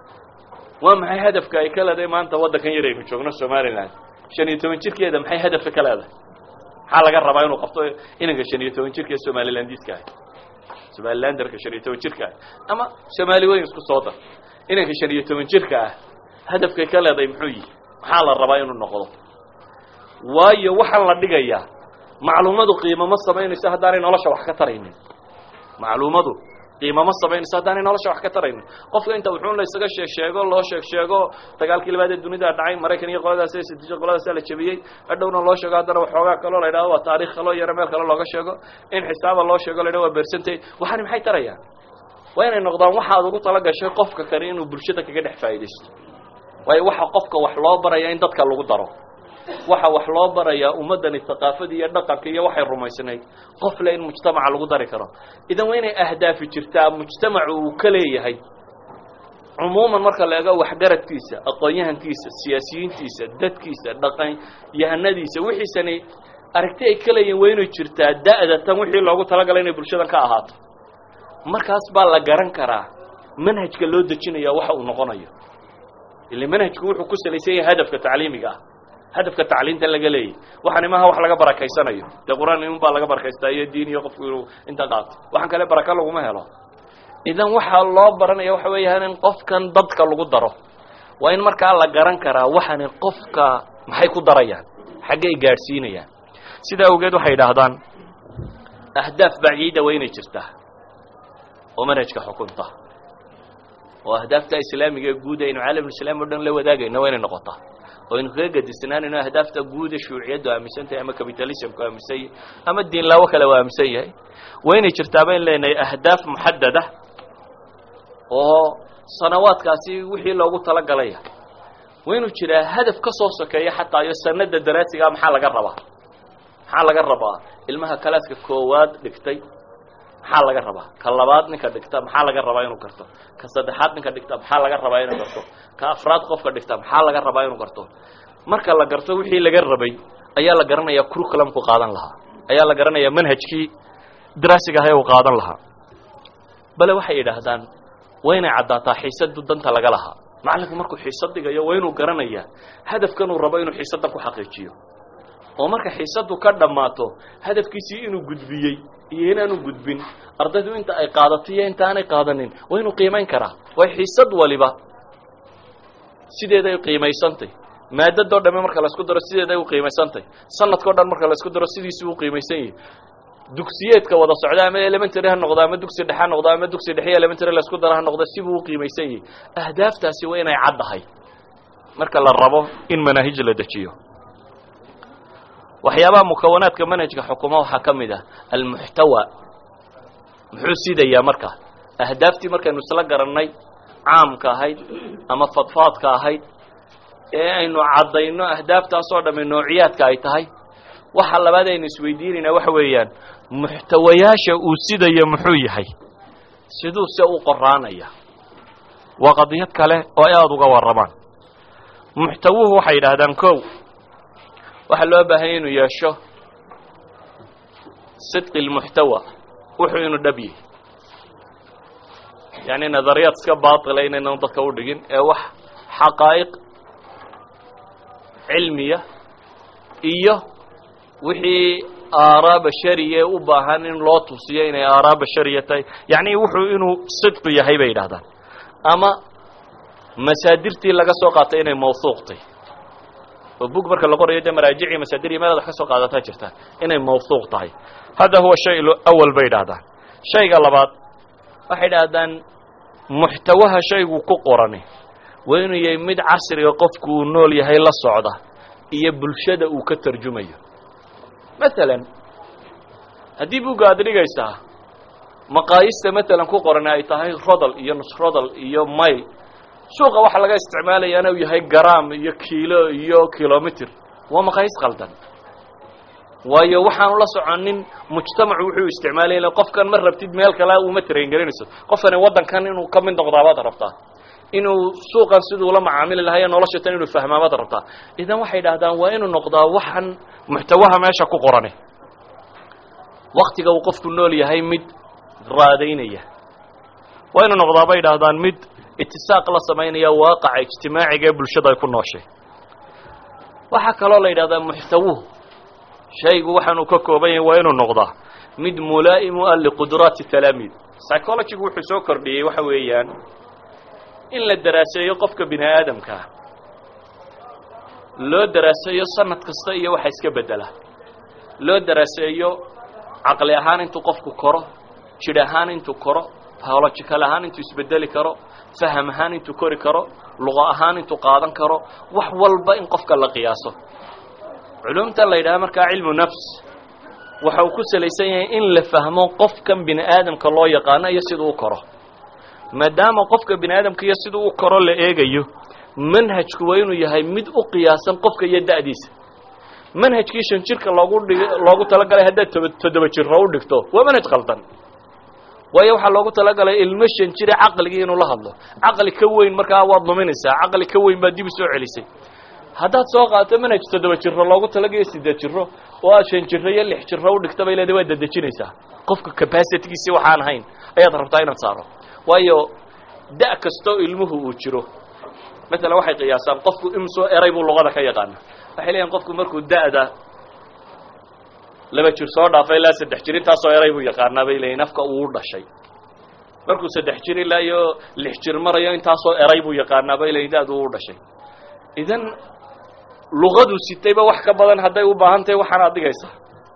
waa maxay hadafka ay ka leedahay maanta waddankan yar aynu joogno somalilan shan iyo toban jirkeeda maxay hadafka ka leedahay maxaa laga rabaa inuu qabto inanka shan iyo toban jirka ee somalilandiska ah somalilanderka shan iyo toban jirka ah ama somaali weyn isku soo dar inanka shan iyo toban jirka ah hadafkay ka leedahay muxuu yihi maxaa la rabaa inuu noqdo waayo waxaan la dhigayaa macluumadu qiimo ma samaynayso haddaanay nolosha wax ka taraynin macluumadu qiimo ma samaynayso haddaanay nolosha wax ka taraynin qofka inta wuxuun la isaga sheeg sheego loo sheeg sheego dagaalkii labaad ee dunida dhacay maraykan iyo qoladaas ee sidiisha qoladaasaa la jebiyey hadhowna loo sheego haddana waxoogaa kaloo la yidhahdo waa taarikh kaloo yaro meel kale looga sheego in xisaaba loo sheego la yidhahdo waa bersantay waxaani maxay tarayaan waa inay noqdaan waxaad ugu tala gashay qofka kale inuu bulshada kaga dhex faa'idaysto waayo waxa qofka wax loo baraya in dadka lagu daro waxa wax loo barayaa ummaddani thaqaafadii iyo dhaqanka iyo waxay rumaysnayd qof le in mujtamaca lagu dari karo idan waa inay ahdaafi jirtaa mujtamacu uu ka leeyahay cumuuman marka la eego waxgaradkiisa aqoon-yahankiisa siyaasiyiintiisa dadkiisa dhaqan yahanadiisa wixiisani aragti ay ka leeyihin waa inay jirtaa da'da tan wixii loogu talagalay inay bulshadan ka ahaato markaas baa la garan karaa manhajka loo dejinaya waxa uu noqonayo ile manhajku wuxuu ku salaysan yahay hadafka tacliimiga ah hadafka tacliinta laga leeyahy waxaan imaha wax laga barakaysanayo dee qur-aan in baa laga barakaystaa iyo diin iyo qofku inuu inta qaato waxaan kale baraka laguma helo idan waxaa loo baranaya waxa weeyaan in qofkan dadka lagu daro waa in markaa la garan karaa waxani qofka maxay ku darayaan xaggay gaadhsiinayaan sidaa awgeed waxay idhaahdaan ahdaaf baciida waa inay jirtaa oo manhajka xukunta oo ahdaafta islaamiga ee guud aynu caalamulislaam o dhan la wadaagayno waa inay noqotaa oo aynu kaga gadisnaanayno ahdaafta guud ee shuuciyaddu aaminsan tahay ama capitalismku aaminsan yahay ama diinlaawo kale u aaminsan yahay waa inay jirtaa bayn leenahay ahdaaf muxadada oo sanawaadkaasi wixii loogu talagalaya waa inuu jiraa hadaf ka soo sokeeya xataa iyo sanada daraasigaa maxaa laga rabaa maxaa laga rabaa ilmaha kalaaska koowaad dhigtay maxaa laga rabaa ka labaad ninka dhigta maxaa laga rabaa inuu garto ka saddexaad ninka dhigta maxaa laga rabaa inuu garto ka afraad qofka dhigta maxaa laga rabaa inuu garto marka la garto wixii laga rabay ayaa la garanayaa curriculumku qaadan lahaa ayaa la garanayaa manhajkii daraasiga ahay uu qaadan lahaa bale waxay yidhaahdaan waa inay caddaataa xiisadu danta laga lahaa macallinku markuu xiisad dhigayo waa inuu garanayaa hadafkan uu rabo inuu xiisaddan ku xaqiijiyo oo marka xiisaddu ka dhammaato hadafkiisii inuu gudbiyey iyo inaanu gudbin ardaydu inta ay qaadato iyo inta aanay qaadanin waa inuu qiimayn karaa way xiisad waliba sideeday qiimaysantay maadadoo dhamme marka laisku daro sideeday u qiimaysantay sanadkao dhan marka laisku daro sidiisii u qiimaysan yahay dugsiyeedka wada socda ama elementary ha noqdo ama dugsi dhexe ha noqdo ama dugsi dhexe iyo elementary laisku daro ha noqdo sibuu u qiimaysan yahay ahdaaftaasi waa inay caddahay marka la rabo in manaahij la dejiyo waxyaabaha mukawanaadka manhajka xukuma waxaa ka mid ah almuxtawa muxuu sidayaa marka ahdaaftii markaynu isla garannay caamka ahayd ama fadfaadka ahayd ee aynu caddayno ahdaaftaasoo dhamme noociyaadka ay tahay waxa labaad aynu isweydiinaynaa waxa weeyaan muxtawayaasha uu sidaya muxuu yahay siduu se u qoraanaya waa qadiyad kale oo ay aada uga warramaan muxtawuhu waxay yidhaahdaan kow waxaa loo baahanya inuu yeesho sidqi lmuxtawa wuxuu inuu dhab yahay yacni nadariyaad iska baatila inaynan dadka u dhigin ee wax xaqaa'iq cilmiya iyo wixii aaraa bashariya ee u baahan in loo tusiyo inay aaraa bashariya tahay yacni wuxuu inuu sidqi yahay bay yidhahdaan ama masaadirtii laga soo qaatay inay mawhuuqtay oo bug marka la qorayo dee maraajicii masaadir iyo meelaad wax ka soo qaadataa jirta inay mawhuuq tahay hada huwa shay awal bay idhahdaan shayga labaad waxay idhaahdaan muxtawaha shaygu ku qorani waa inuu yahay mid casriga qofku uu nool yahay la socda iyo bulshada uu ka tarjumayo masalan haddii bugga aad dhigaysaa maqaayista matalan ku qorani ay tahay rodol iyo nusrodol iyo mail suuqa waxaa laga isticmaalayaana uu yahay garaam iyo kiilo iyo kilomitr waa maqaayis qaldan waayo waxaanu la soconin mujtamacu wuxuu isticmaalaya qofkan ma rabtid meel kale uma traingelinayso qofkani waddankan inuu ka mid noqdaabaad rabtaa inuu suuqan siduu la macaamili lahayo nolosha tan inuu fahmaamaad rabtaa idan waxay idhahdaan waa inuu noqdaa waxan muxtawaha meesha ku qorani waktiga uu qofku nool yahay mid raadaynaya waa inuu noqdaa bay idhaahdaan mid itisaaq la samaynaya waaqaca ijtimaaciga ee bulshada ay ku nooshay waxaa kaloo la yidhahdaa muxtawuhu shaygu waxaanuu ka kooban yahay waa inuu noqdaa mid mulaa'imu ah liqudraati talaamiid psychologigu wuxuu soo kordhiyey waxa weeyaan in la daraaseeyo qofka bini aadamkaa loo daraaseeyo sanad kasta iyo waxa iska bedela loo daraaseeyo caqli ahaan intuu qofku koro jidh ahaan intuu koro biological ahaan intuu isbedeli karo faham ahaan intuu kori karo luqa ahaan intuu qaadan karo wax walba in qofka la qiyaaso culumta la yidhaha markaa cilmu nafs waxa uu ku salaysan yahay in la fahmo qofkan bini aadamka loo yaqaano iyo siduu u koro maadaama qofka bini aadamka iyo siduu u koro la eegayo manhajku waa inuu yahay mid u qiyaasan qofka iyo da'diisa manhajkii shan jirka loogu dhig loogu talagalay haddaad toba toddoba jiro u dhigto waa manhaj qaldan waayo waxaa loogu talagalay ilmo shan jire caqligii inuu la hadlo caqli ka weyn markaa waad luminaysaa caqli ka weyn baad dib u soo celisay haddaad soo qaato manhaj toddoba jiro loogu talagayo siddeed jiro oo aad shan jiro iyo lix jiro u dhigta bay leedahay waad dedejinaysaa qofka capacitigiisi waxaan ahayn ayaad rabtaa inaad saaro waayo da' kastoo ilmuhu uu jiro masalan waxay qiyaasaan qofku imsoo eray buu luqada ka yaqaana waxay leeyihin qofku markuu da'da laba jir soo dhaafay ilaa saddex jir intaasoo eray buu yaqaanaa bay leeyihin afka uu dhashay markuu saddex jir ilaa iyo lix jir marayo intaasoo eray buu yaqaanaa bay leeyihin da'du u dhashay idan luqadu sitayba wax ka badan hadday u baahan tahay waxaanaad dhigaysaa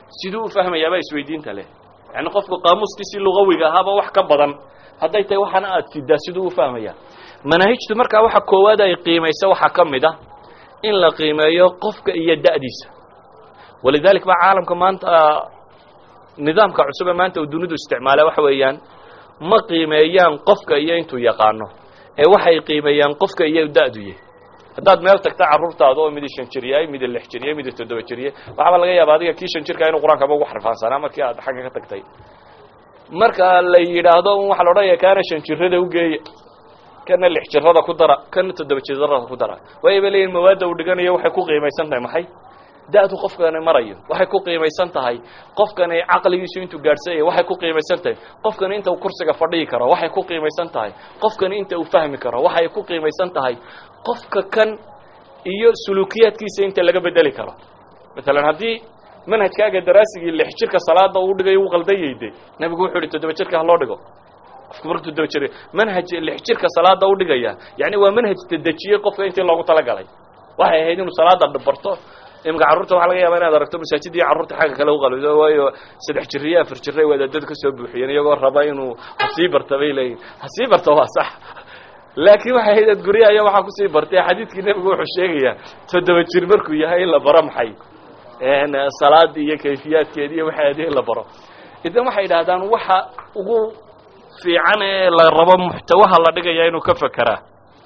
siduu u fahmayaabaa isweydiinta leh yani qofku qaamuuskiisii lugawiga ahaaba wax ka badan hadday tahay waxaana aad sidaa siduu u fahmaya manaahijtu markaa waxa koowaad ay qiimaysa waxaa ka mid ah in la qiimeeyo qofka iyo da'diisa walidalik baa caalamka maanta nidaamka cusub ee maanta uu dunidu isticmaala waxa weeyaan ma qiimeeyaan qofka iyo intuu yaqaano ee waxay qiimeeyaan qofka iyo da'du yahy haddaad meel tagta carruurtaada oo midi shan jir yahay midi lix jir yahay midi toddoba jir yahay waxaaba laga yaaba adiga kii shan jirka inuu qur-aankaba ugu xarfaansanaa markii aad xagga ka tagtay marka la yidhaahdo un waxa la odhanaya kaana shan jirada ugeeya kana lix jirada ku dara kana toddoba jirada ku dara waay bay leeyihin mawaadda uu dhiganayo waxay ku qiimaysan tahay maxay da-du qofkani marayo waxay ku qiimaysan tahay qofkani caqligiisu intuu gaadhsanyay waxay ku qiimaysan tahay qofkani inta uu kursiga fadhiyi karo waxay ku qiimaysan tahay qofkani inta uu fahmi karo waxay ku qiimaysan tahay qofka kan iyo suluukiyaadkiisa inta laga bedeli karo maalan haddii manhajkaaga daraasigii lix jirka salaada uu dhigayo uu qaldayayde nabigu wuxuu yihi toddoba jirka ha loo dhigo qofku marku toddoba jir manhaj lix jirka salaada u dhigaya yani waa manhaj tadejiyey qofka intii loogu talagalay waxay ahayd inuu salaada barto imika carruurta waxa laga yaaba inaad aragto masaajidii carruurta xagga kale u qalbido waayo saddex jiriyo afar jiray wadaadada ka soo buuxiyeen iyagoo raba inuu hasii barta bay leeyihin hasii barta waa sax laakiin waxay ahayd ad guryaha iyo waxaa kusii bartay xadiidkii nebigu wuxuu sheegayaa toddoba jir markuu yahay in la baro maxay salaadii iyo kayfiyaadkeedi iyo waxaadi in la baro idan waxay idhahdaan waxa ugu fiican ee la rabo muxtawaha la dhigaya inuu ka fekeraa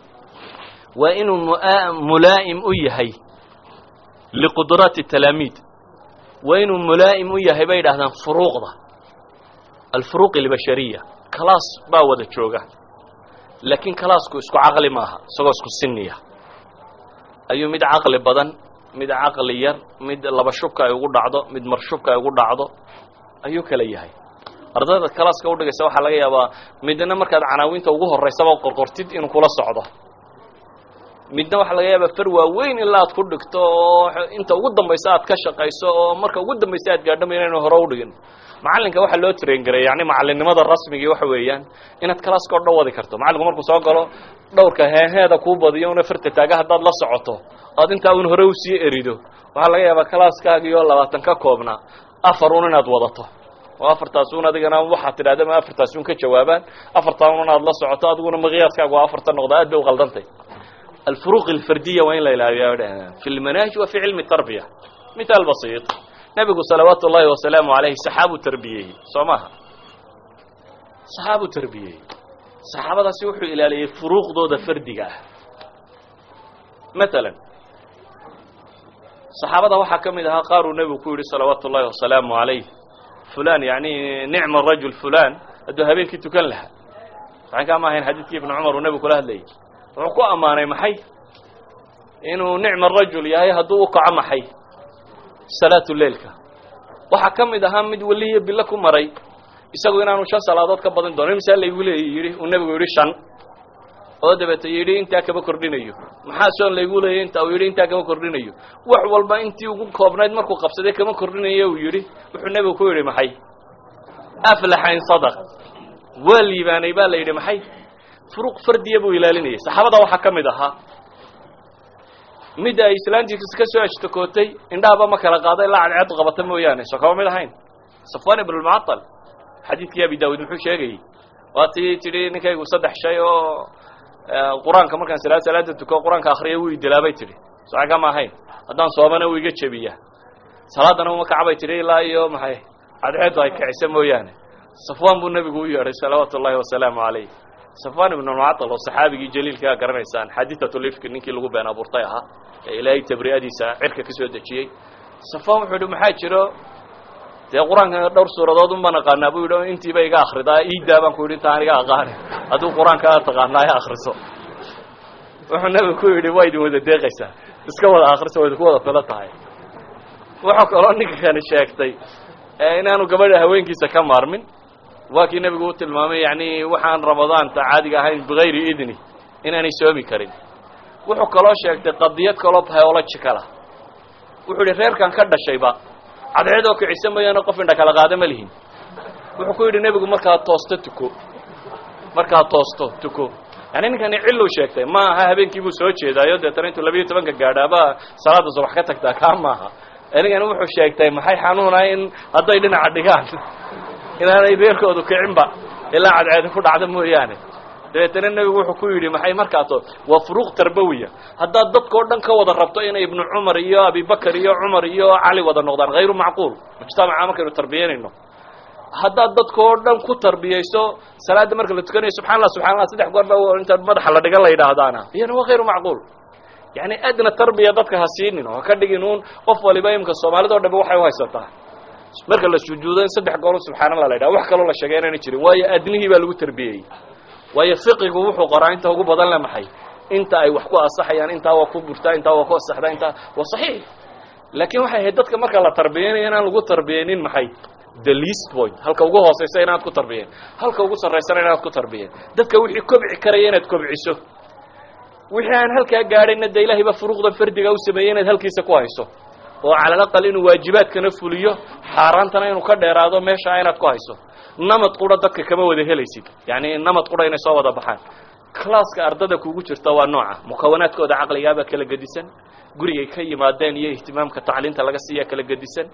waa inuu mulaa'im u yahay liqudraati talaamiid waa inuu mulaa'im u yahay bay idhahdaan furuuqda alfuruuq albashariya kalaas baa wada jooga laakiin kalaasku isku caqli maaha isagoo isku siniya ayuu mid caqli badan mid caqli yar mid laba shubka ay ugu dhacdo mid mar shubka ay ugu dhacdo ayuu kala yahay ardayda kalaaska udhigaysa waxaa laga yaabaa midna markaad canaawinta ugu horaysaba qorqortid inuu kula socdo midna waxaa laga yaabaa far waaweyn ilaa aad ku dhigto oo inta ugu dambaysa aad ka shaqayso oo marka ugu dambaysa aad gaadhama inaynu hore udhigin macallinka waxaa loo train garay yani macalinimada rasmigii waxa weeyaan inaad kalaaska o dhan wadi karto macallinku markuu soo galo dhowrka heeheeda kuu badiyo una farta taaga haddaad la socoto oad intaa un hore usii erido waxaa laga yaabaa kalaaskaagii oo labaatan ka koobnaa afar un inaad wadato oo afartaas un adigana waxaad tidhahda ma afartaas un ka jawaabaan afartaa un inaad la socoto adiguna miqyaaskaagu waa afarta noqda aad bay uqaldantay alfuruq alfardiya waa in la ilaaliya fi lmanaahij wa fi cilmi tarbiya mithaal basiit nebigu salawaatu ullaahi wasalaamu alayhi saxaabu tarbiyeeyey soo maaha saxaabu tarbiyeeyey saxaabadaasi wuxuu ilaaliyey furuuqdooda fardiga ah matalan saxaabada waxaa ka mid ahaa qaaruu nebigu ku yidhi salawaatu ullahi wasalaamu alayh fulan yani nicma rajul fulan hadduu habeenkii tukan lahaa waxaan kaama ahayn xadiidkii ibnu cumar uu nebigu kula hadlayay wuxuu ku ammaanay maxay inuu nicma rajul yahay hadduu u kaco maxay salaatu leilka waxaa ka mid ahaa mid weliya bilo ku maray isagu inaanu shan salaadood ka badin doono misaa laygu leey yidhi uu nebigu yidhi shan oo dabeete yidhi intaa kama kordhinayo maxaa soon laygu leeyay inta uu yidhi intaa kama kordhinayo wax walba intii ugu koobnayd markuu qabsaday kama kordhinayo uu yidhi wuxuu nebigu ku yidhi maxay aflaxa in sadaq waa liibaanay baa la yidhi maxay furuuq fardiya buu ilaalinayay saxaabada waxaa ka mid ahaa mid ay islaantiis ka soo ashtakootay indhahaba ma kala qaaday ilaa cadceedu qabata mooyaane soo kama mid ahayn safwan ibn lmucatal xadiidkii abi daawud muxuu sheegayey waa tii tidhi ninkaygu saddex shay oo qur-aanka markaan salaad salaada tuko qur-aanka akriya wuu idilaabay tidhi soca kama ahayn haddaan soomana wuu iga jebiyaa salaadana uma kacbay tidhi ilaa iyo maxay cadceedu ay kicisa mooyaane safwan buu nebigu u yeedhay salawaatu ullahi wasalaamu calayh safwan ibn lmucatal oo saxaabigii jaliilkaa garanaysaan xadiiatu lifki ninkii lagu been abuurtay ahaa ee ilaahay tabri'adiisa cirka ka soo dejiyey safwan wuxuu yihi maxaa jiro dee qur-aanka dhowr suuradood un baan aqaanaa buu yidhi intiiba iga akridaa iidaa baan ku yidhi inta aniga aqaani hadduu qur-aanka aad taqaanaa e akriso wuxuu nebigu ku yidhi waa idin wada deeqaysaa iska wada akriso waa idinku wada filo tahay wuxuu kaloo ninka kani sheegtay inaanu gabadha haweenkiisa ka maarmin waa kii nebigu u tilmaamay yani waxaan ramadaanta caadiga ahayn bigayri idni inaanay soomi karin wuxuu kaloo sheegtay qadiyad kaloo biological ah wuxuu yihi reerkan ka dhashayba cadceedoo kicisa mooyaane qof indha kala qaada ma lihin wuxuu ku yidhi nebigu markaad toosto tuko markaad toosto tuko yani ninkani ciluu sheegtay ma aha habeenkii buu soo jeedaayo deetana intuu labiiyo tobanka gaadhaaba salaada subax ka tagtaa kaa maaha anigana wuxuu sheegtay maxay xanuunaa in hadday dhinaca dhigaan inaanay beerkoodu kicinba ilaa cadceedi ku dhacdo mooyaane dabeetana nebigu wuxuu ku yidhi maxay markaaso waa furuuq tarbawiya haddaad dadkao dhan ka wada rabto inay ibnu cumar iyo abibakar iyo cumar iyo cali wada noqdaan hayru macquul mujtamaca markaynu tarbiyanayno haddaad dadkao dhan ku tarbiyayso salaadda marka la tukanayo subxana allah subxana allah saddex goor ba inta madaxa la dhigan la yidhaahdaana iyana waa hayru macquul yani adna tarbiya dadka ha siinin oo ha ka dhigin uun qof waliba imka soomaalida o dhanba waxay uhaysataa marka la sujuudo in saddex goor subxaana allah la yidhaha wax kaloo la sheegay inaana jirin waayo adnihii baa lagu tarbiyeyey waayo fiqigu wuxuu qoraa inta ugu badan le maxay inta ay wax ku asaxayaan intaa waa ku burtaa intaa waa ku asaxdaa intaa waa saxiix laakiin waxay ahayd dadka marka la tarbiyanayo inaan lagu tarbiyeynin maxay the least point halka ugu hooseysa inaad ku tarbiyeen halka ugu sarraysana inaad ku tarbiyeen dadka wixii kobci karaya inaad kobciso wixii aan halkaa gaadhayna de ilahay ba furuuqda fardiga u sameeyey inaad halkiisa ku hayso oo cala alaqal inuu waajibaadkana fuliyo xaaraantana inuu ka dheeraado meeshaa inaad ku hayso namad qura dadka kama wada helaysid yani namad qura inay soo wada baxaan classka ardada kugu jirta waa nooca mukawanaadkooda caqligaabaa kala gedisan gurigay ka yimaadeen iyo ihtimaamka tacliinta laga siiya kala gedisan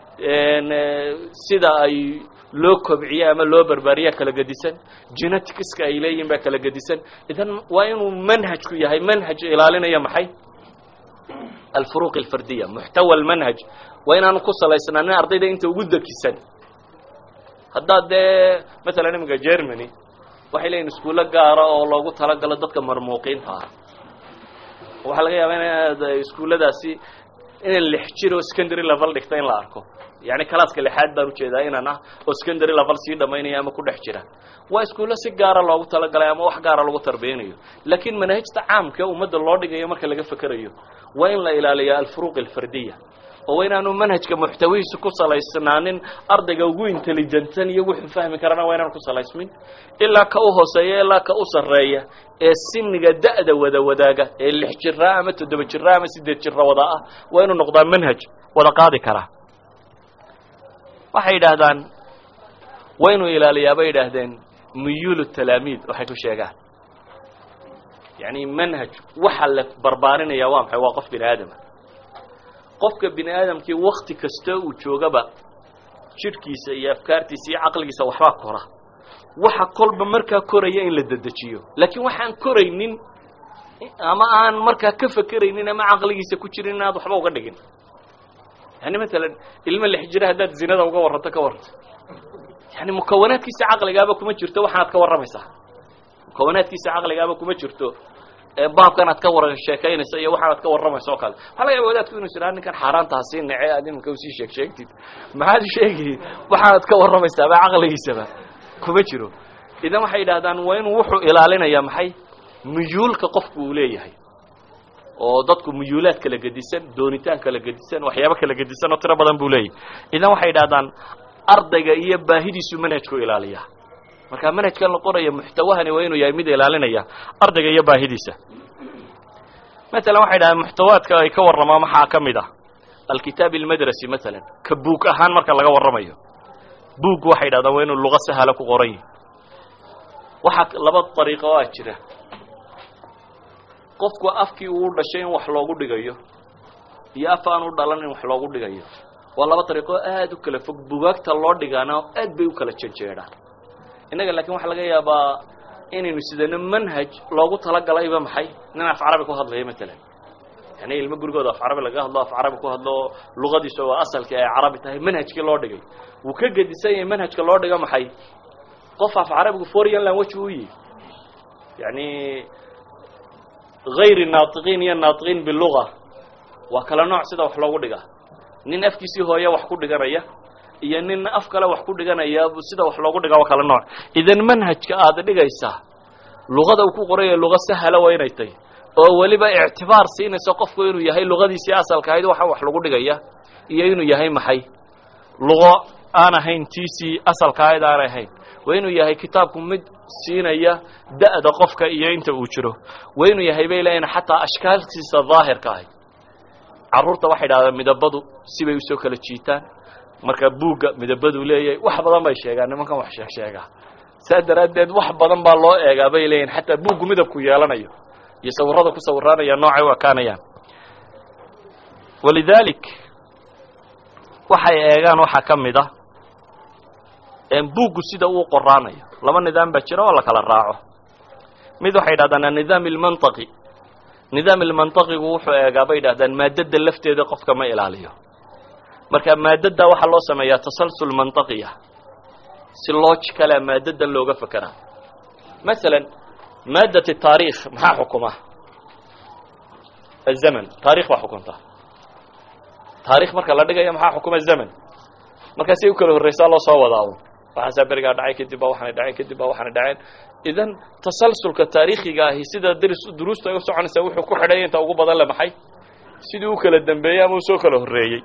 sida ay loo kobciye ama loo barbaariya kala gedisan geneticska ay leeyihin baa kala gedisan idan waa inuu manhajku yahay manhaj ilaalinaya maxay alfuruq alfardiya muxtawa almanhaj waa inaanu ku salaysnaanin ardayda inta ugu dekisan haddaad dee masalan iminka germany waxay leeyihin iskuulo gaara oo loogu talagalo dadka marmuuqiinta ah waxaa laga yaabaa inaad iskuulladaasi inay lix jir oo secondary level dhigta in la arko yani calaaska lixaad baan ujeedaa inan ah oo secondary level sii dhamaynaya ama ku dhex jira waa iskuullo si gaara loogu talagalay ama wax gaara lagu tarbiyanayo laakiin manahajta caamka ummadda loo dhigayo marka laga fekerayo waa in la ilaaliya alfuruq alfardiya oo waa inaanu manhajka muxtawihiisu ku salaysnaanin ardayga ugu intelligentsan iyo wuxuu fahmi karana waa inaanu ku salaysmin ilaa ka u hooseeya ilaa ka u sarreeya ee siniga da'da wada wadaaga ee lix jira ama toddoba jira ama siddeed jira wada ah waa inuu noqdaa manhaj wada qaadi karaa waxay yidhaahdaan waa inuu ilaaliyaa bay yidhaahdeen muyuulu talaamiid waxay ku sheegaan yani manhaj waxa la barbaarinaya waa maxay waa qof bini aadama qofka bini aadamkii wakti kasta uu joogaba jidhkiisa iyo afkaartiisa iyo caqligiisa waxbaa kora waxa kolba markaa koraya in la dedejiyo laakiin waxaan koraynin ama aan markaa ka fekeraynin ama caqligiisa ku jirin inaad waxba uga dhigin yani masalan ilmo lix jira haddaad zinada uga warranto ka warranto yani mukawanaadkiisa caqligaaba kuma jirto waxaanaad ka warramaysaa mukawanaadkiisa caqligaaba kuma jirto baabkan aad ka war sheekaynaysa iyo waxaanad ka warramaysa oo kale waxaa laga yaba wadaadku inuu jiraa ninkan xaaraantaa sii nece aad iminka usii sheeg sheegtid maxaad sheegi waxaanad ka warramaysaaba caqligiisaba kuma jiro idan waxay yidhahdaan waa inuu wuxuu ilaalinaya maxay muyuulka qofku uu leeyahay oo dadku muyuulaad kala gedisan doonitaan kala gedisan waxyaabo kala gedisan oo tiro badan buu leeyahay idan waxay yidhahdaan ardayga iyo baahidiisu manhajku ilaaliya marka manhajkan la qoraya muxtawahani waa inuu yahay mid ilaalinaya ardayga iyo baahidiisa masalan waxay dhahdeen muxtawaadka ay ka warramaan maxaa ka mid ah alkitaab almadrasi masalan ka buug ahaan marka laga warramayo buug waxay dhahdaan waa inuu luqa sahala ku qoran yahi waxaa laba dariiqo oo a jira qofku afkii uu dhashay in wax loogu dhigayo iyo af aan u dhalan in wax loogu dhigayo waa laba dariiqoo aada u kala fog bugaagta loo dhigaana aad bay u kala jejeedhaan innaga laakiin waxaa laga yaabaa inaynu sidano manhaj loogu talagalayba maxay nin af carabi ku hadlaya matalan yani ilmo gurigooda af carabi laga hadlo af carabi ku hadlo luqadiisa waa asalkii ay carabi tahay manhajkii loo dhigay wuu ka gedisan yahay manhajka loo dhigo maxay qof af carabigu foreign language u yihi yani hayri naatiqiin iyo naatiqiin biluga waa kala nooc sida wax loogu dhiga nin afkiisii hooye wax ku dhiganaya iyo nin af kale wax ku dhiganaya sida wax loogu dhiga waa kala nooc idan manhajka aada dhigaysaa luqada uu ku qoraya luqa sahala waa inay tahy oo weliba ictibaar siinayso qofku inuu yahay luqadiisii asalka ahayd waxa wax lagu dhigaya iyo inuu yahay maxay luqo aan ahayn tiisii asalka ahayd aanay ahayn waa inuu yahay kitaabku mid siinaya da'da qofka iyo inta uu jiro waa inuu yahay bay leeyihin xataa ashkaaltiisa daahirka ahay carruurta waxay dhahdaan midabadu sibay usoo kala jiitaan marka buugga midabaduu leeyahay wax badan bay sheegaan nimankan wax sheeg sheegaa saa daraaddeed wax badan baa loo eegaa bay leeyihin xataa buuggu midabku yeelanayo iyo sawirada ku sawiraanaya noocay u ekaanayaan walidalik waxay eegaan waxaa ka mid ah buuggu sida uu qoraanayo laba nidaam baa jira oo la kala raaco mid waxay yidhahdaan annidaam ilmantaqi nidaam ilmantaqigu wuxuu eegaa bay yidhahdaan maadada lafteeda qofka ma ilaaliyo marka maadada waxaa loo sameeyaa tasalsul mantaqiya si logicala maadadan looga fekeraa masalan maadat taariikh maxaa xukuma azaman taarikh baa xukunta taarikh marka la dhigayo maxaa xukuma zaman markaasay u kala horreysaa loo soo wadaa un waxaasaa berigaa dhacay kadib baa waxaanay dhaceen kadib baa waxaanay dhaceen idan tasalsulka taariikhiga ahi sida drs duruusta ay u soconaysaa wuxuu ku xidhaya inta ugu badan le maxay sidii u kala dambeeyey ama u soo kala horreeyey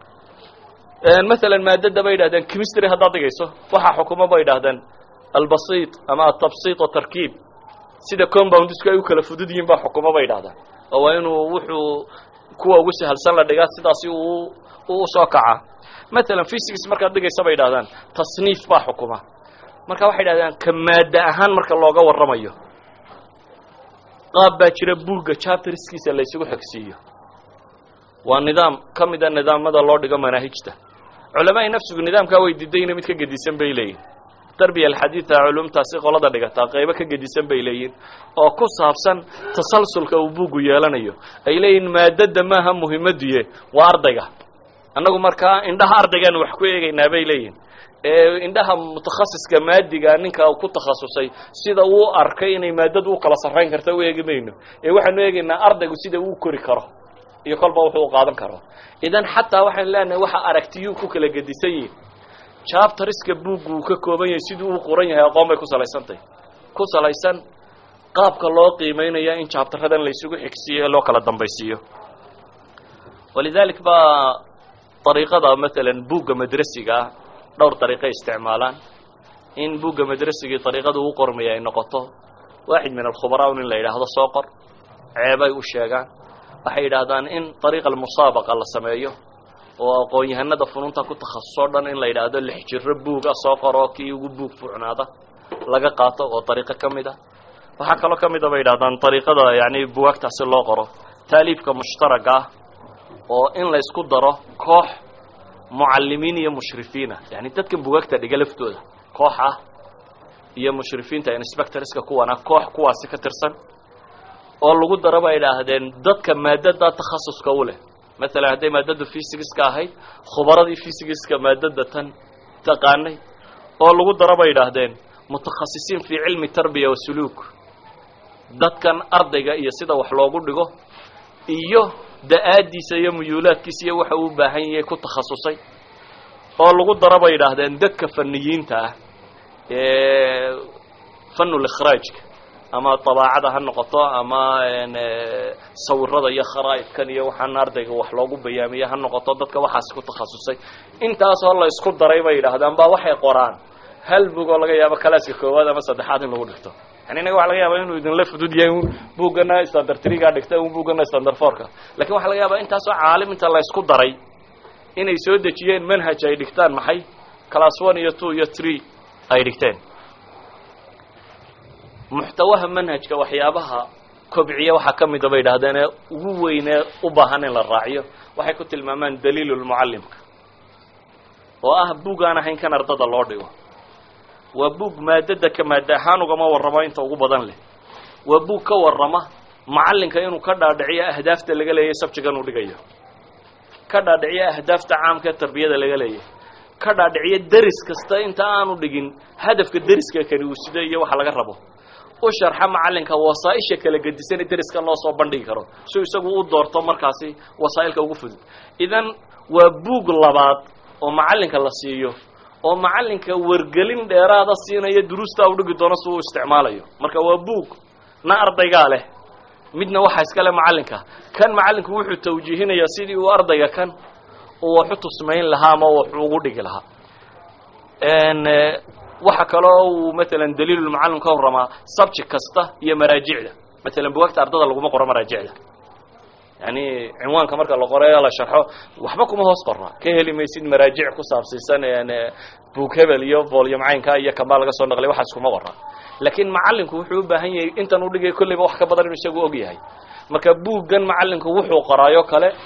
masalan maadada bay yidhahdeen chemistry haddaad dhigayso waxaa xukuma bay yidhahdeen albasiit ama atabsiit watarkiib sida compoundisku ay u kala fudud yihiin baa xukuma bay yidhahdaan oo waa inuu wuxuu kuwa ugu sahalsan la dhigaa sidaasi uu u soo kaca masalan physics markaad dhigaysa bay yidhahdaan tasniif baa xukuma marka waxay yidhahdaan ka maada ahaan marka looga warramayo qaab baa jira buugga chapterskiisa la ysugu xogsiiyo waa nidaam ka mida nidaamada loo dhigo manaahijta culamaai nafsigu nidaamkaa way didayna mid ka gedisan bay leeyihin darbiya alxadiida culumtaasi qolada dhigataa qaybo ka gedisan bay leeyihin oo ku saabsan tasalsulka uu buuggu yeelanayo ay leeyihin maadada maaha muhimaduye waa ardayga annagu markaa indhaha ardaygaanu wax ku eegaynaa bay leeyihin ee indhaha mutakhasiska maadiga ninka ku takhasusay sida uu arkay inay maadadu u kala sarrayn karta u eegi mayno ee waxaanu eegaynaa ardaygu sida uu kori karo iyo kolba wuxuu u qaadan karo idan xataa waxaan leenahay waxa aragtiyuu ku kala gedisan yihin chapteriska buuggu uu ka kooban yahay siduu u qoran yahay aqoon bay ku salaysantahy ku salaysan qaabka loo qiimeynaya in chapteradan la isugu xigsiiyo ee loo kala dambaysiiyo walidalik baa dariiqada masalan buugga madrasiga ah dhowr dariiqay isticmaalaan in buugga madrasigii dariiqada uu qormaya ay noqoto waaxid min alkhubaraa in la yidhaahdo soo qor ceebay u sheegaan waxay yidhaahdaan in dariiqa almusaabaqa la sameeyo oo aqoon-yahanada fununta ku takhasusoo dhan in la yidhaahdo lix jiro buuga soo qoro kii ugu buug fuucnaada laga qaato oo dariiqo ka mid a waxaa kaloo ka mid a bay yidhahdaan dariiqada yani buwaagtaasi loo qoro taaliifka mushtaraga ah oo in la isku daro koox mucallimiin iyo mushrifiina yani dadkan bugaagta dhiga laftooda koox ah iyo mushrifiinta inspectorska kuwana koox kuwaasi ka tirsan oo lagu daro bay idhaahdeen dadka maadada takhasuska u leh masalan hadday maadada fysigiska ahayd khubaradii fysigiska maadada tan taqaanay oo lagu daro bay idhaahdeen mutakhasisiin fii cilmi tarbiya wa suluuk dadkan ardayga iyo sida wax loogu dhigo iyo da-aadiisa iyo muyuulaadkiisa iyo waxa uu u baahan yahay ku takhasusay oo lagu daro bay idhaahdeen dadka faniyiinta ah ee fanul ikhraajka ama dabaacada ha noqoto ama sawirada iyo kharaa'idkan iyo waxaan ardayga wax loogu bayaamiye ha noqoto dadka waxaasi ku takhasusay intaasoo la isku daray bay yidhaahdaan baa waxay qoraan hal bug oo laga yaabo kalaaska koowaad ama saddexaad in lagu dhigto yani inaga waxa laga yaaba inuu idinla fudud yahay un buuggana standard tree-gaa dhigta un buuggana standard four-ka lakin waxa laga yaabaa intaasoo caalim inta la isku daray inay soo dejiyeen manhaj ay dhigtaan maxay class one iyo two iyo three ay dhigteen muxtawaha manhajka waxyaabaha kobciya waxaa ka mida bay yidhahdeen ee ugu weynee u baahan in la raaciyo waxay ku tilmaamaan daliilulmucallimka oo ah buug aan ahayn kan ardada loo dhigo waa buug maadada ka maada ahaan ugama warramo inta ugu badan leh waa buug ka warrama macallinka inuu ka dhaadhiciyo ahdaafta laga leeyahy sabjigan uu dhigayo ka dhaadhiciyo ahdaafta caamka ee tarbiyada laga leeyahy ka dhaadhiciyo deris kasta inta aanu dhigin hadafka deriska kani uu sido iyo waxa laga rabo u sharxa macallinka wasaaisha kala gedisan ee deriska loo soo bandhigi karo si isagu u doorto markaasi wasaa'ilka ugu fudud idan waa buug labaad oo macallinka la siiyo oo macallinka wargelin dheeraada siinaya duruustaa u dhigi doono si uu isticmaalayo marka waa buug na ardaygaa leh midna waxaa iska leh macallinka kan macallinku wuxuu tawjiihinayaa sidii uu ardayga kan uu waxu tusmayn lahaa ama waxu ugu dhigi lahaa waxa kaloo uu maalan daliilulmucallim ka warramaa subject kasta iyo maraajicda maalan bugaagta ardada laguma qoro maraajicda yani cinwaanka marka la qorayo la sharxo waxba kuma hoos qora ka heli maysid maraajic ku saabsiisan buug hebel iyo volume caynka iyo kambaa laga soo naqlay waxaas kuma qora laakiin macallinku wuxuu u baahan yahay intan u dhigay kolleyba wax ka badan inuu isagu og yahay marka buuggan macallinku wuxuu qoraayo kale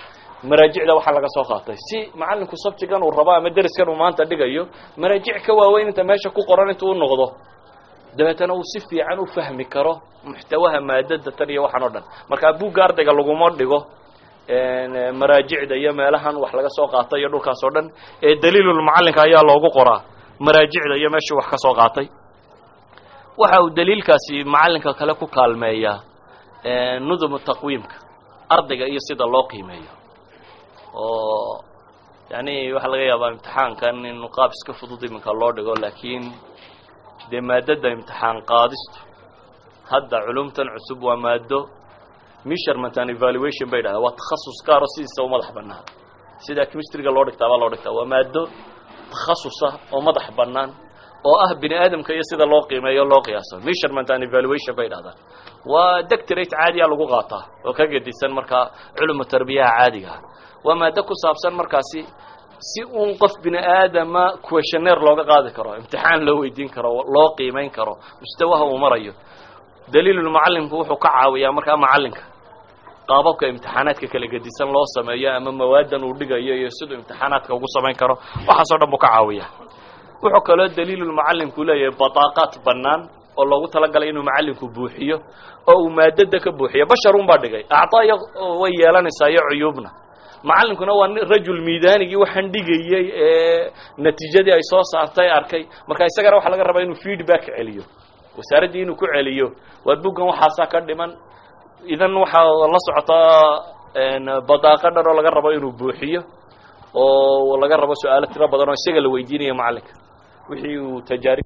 maraajicda waxaa laga soo qaatay si macalinku sabjigan uu rabo ama deriskan uu maanta dhigayo maraajic ka waaweyn inta meesha ku qoran intuu u noqdo dabeetana uu si fiican u fahmi karo muxtawaha maadada tan iyo waxaan o dhan markaa buugga ardayga laguma dhigo maraajicda iyo meelahan wax laga soo qaatay iyo dhulkaas oo dhan ee daliilulmucallinka ayaa loogu qoraa maraajicda iyo meeshuu wax ka soo qaatay waxa uu daliilkaasi macallinka kale ku kaalmeeyaa nudumu taqwiimka ardayga iyo sida loo qiimeeyo oo yani waxaa laga yaabaa imtixaankan in qaab iska fudud iminka loo dhigo laakiin dee maadada imtixaan qaadistu hadda culumtan cusub waa maado measurement and evaluation bay dhahdaan waa takhasus gaaro sidiisa u madax bannaan sida chemistryga loo dhigtaa baa loo dhigtaa waa maado takhasusa oo madax bannaan oo ah bini aadamka iyo sida loo qiimeeyo loo qiyaaso measurement and evaluation bay dhahdaan waa doctorate caadiya lagu qaataa oo ka gedisan markaa culumu tarbiyaha caadiga ah waa maado ku saabsan markaasi si uun qof bini aadama questionnaire looga qaadi karo imtixaan loo weydiin karo loo qiimeyn karo mustawaha uu marayo daliilulmucallimku wuxuu ka caawiyaa markaa macallinka qaababka imtixaanaadka kala gedisan loo sameeyo ama mawaadan uu dhigayo iyo siduu imtixaanaadka ugu samayn karo waxaasoo dhan buu ka caawiyaa wuxuu kaloo daliilulmucallimku leeyahay bataaqaad bannaan oo loogu talagalay inuu macallinku buuxiyo oo uu maadada ka buuxiyo basharun baa dhigay acdaaya way yeelanaysaa iyo cuyuubna macallinkuna waa rajul miidaanigii waxaan dhigayey ee natiijadii ay soo saartay arkay marka isagana waxaa laga rabaa inuu feedback celiyo wasaaraddii inuu ku celiyo waa buggan waxaasaa ka dhiman idan waxaa la socotaa badaaqa dhan oo laga rabo inuu buuxiyo oo laga rabo su-aalo tiro badan oo isaga la weydiinayo macallinka wixii uu tajaarib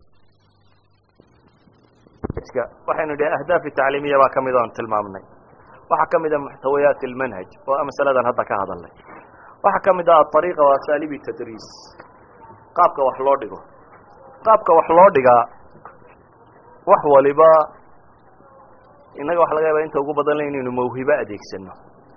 waxaynu idhi ahdaafi tacliimiya baa ka mid oon tilmaamnay waxaa ka mid a muxtawayaat almanhaj oo a masaladan hadda ka hadalnay waxaa ka mid ah aariiqa wa asaalibi tadriis qaabka wax loo dhigo qaabka wax loo dhigaa wax waliba innaga waxa laga yaaba inta ugu badan le inaynu mawhibo adeegsano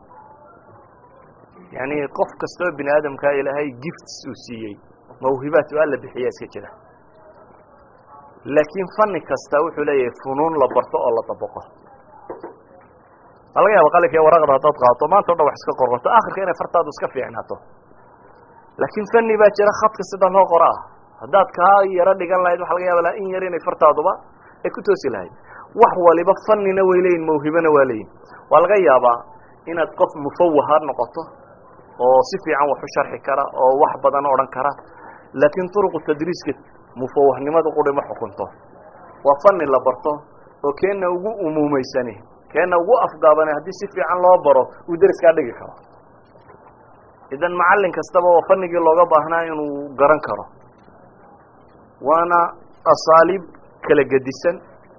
yani qof kastoo bini aadamkaa ilaahay gifts uu siiyey mawhibaat u alla bixiya iska jira laakiin fani kasta wuxuu leeyahay funuun la barto oo la dabaqo waa laga yaaba qalinka iyo waraqda haddaad qaato maanta o dhan wax iska qorqorto akhirka inay fartaadu iska fiicnaato laakiin fani baa jira khadka sida loo qoro ah haddaad kaa yaro dhigan lahayd waxa laga yaaba in yar inay fartaaduba ay ku toosi lahayd wax waliba fanina way leeyihin mawhibona waa leeyihin waa laga yaabaa inaad qof mufawaha noqoto oo si fiican wax u sharxi kara oo wax badan odhan kara laakiin turuqu tadriiska mufawahnimadu quri ma xukunto waa fani la barto oo keenna ugu umuumeysani keenna ugu afgaabani haddii si fiican loo baro uu deriskaa dhigi karo idan macallin kastaba oo fanigii looga baahnaa inuu garan karo waana asaaliib kala gedisan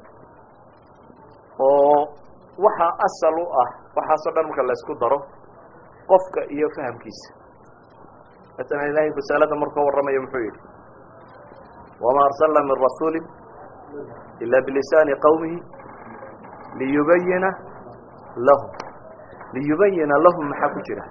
oo waxa asal u ah waxaasoo dhan marka la isku daro qofka iyo fahamkiisa masalan ilaahay risaalada markuu warramayo muxuu yidhi wamaa arsalna min rasuuli ila bilisaani qawmihi liyubayina lahum liyubayina lahum maxaa ku jira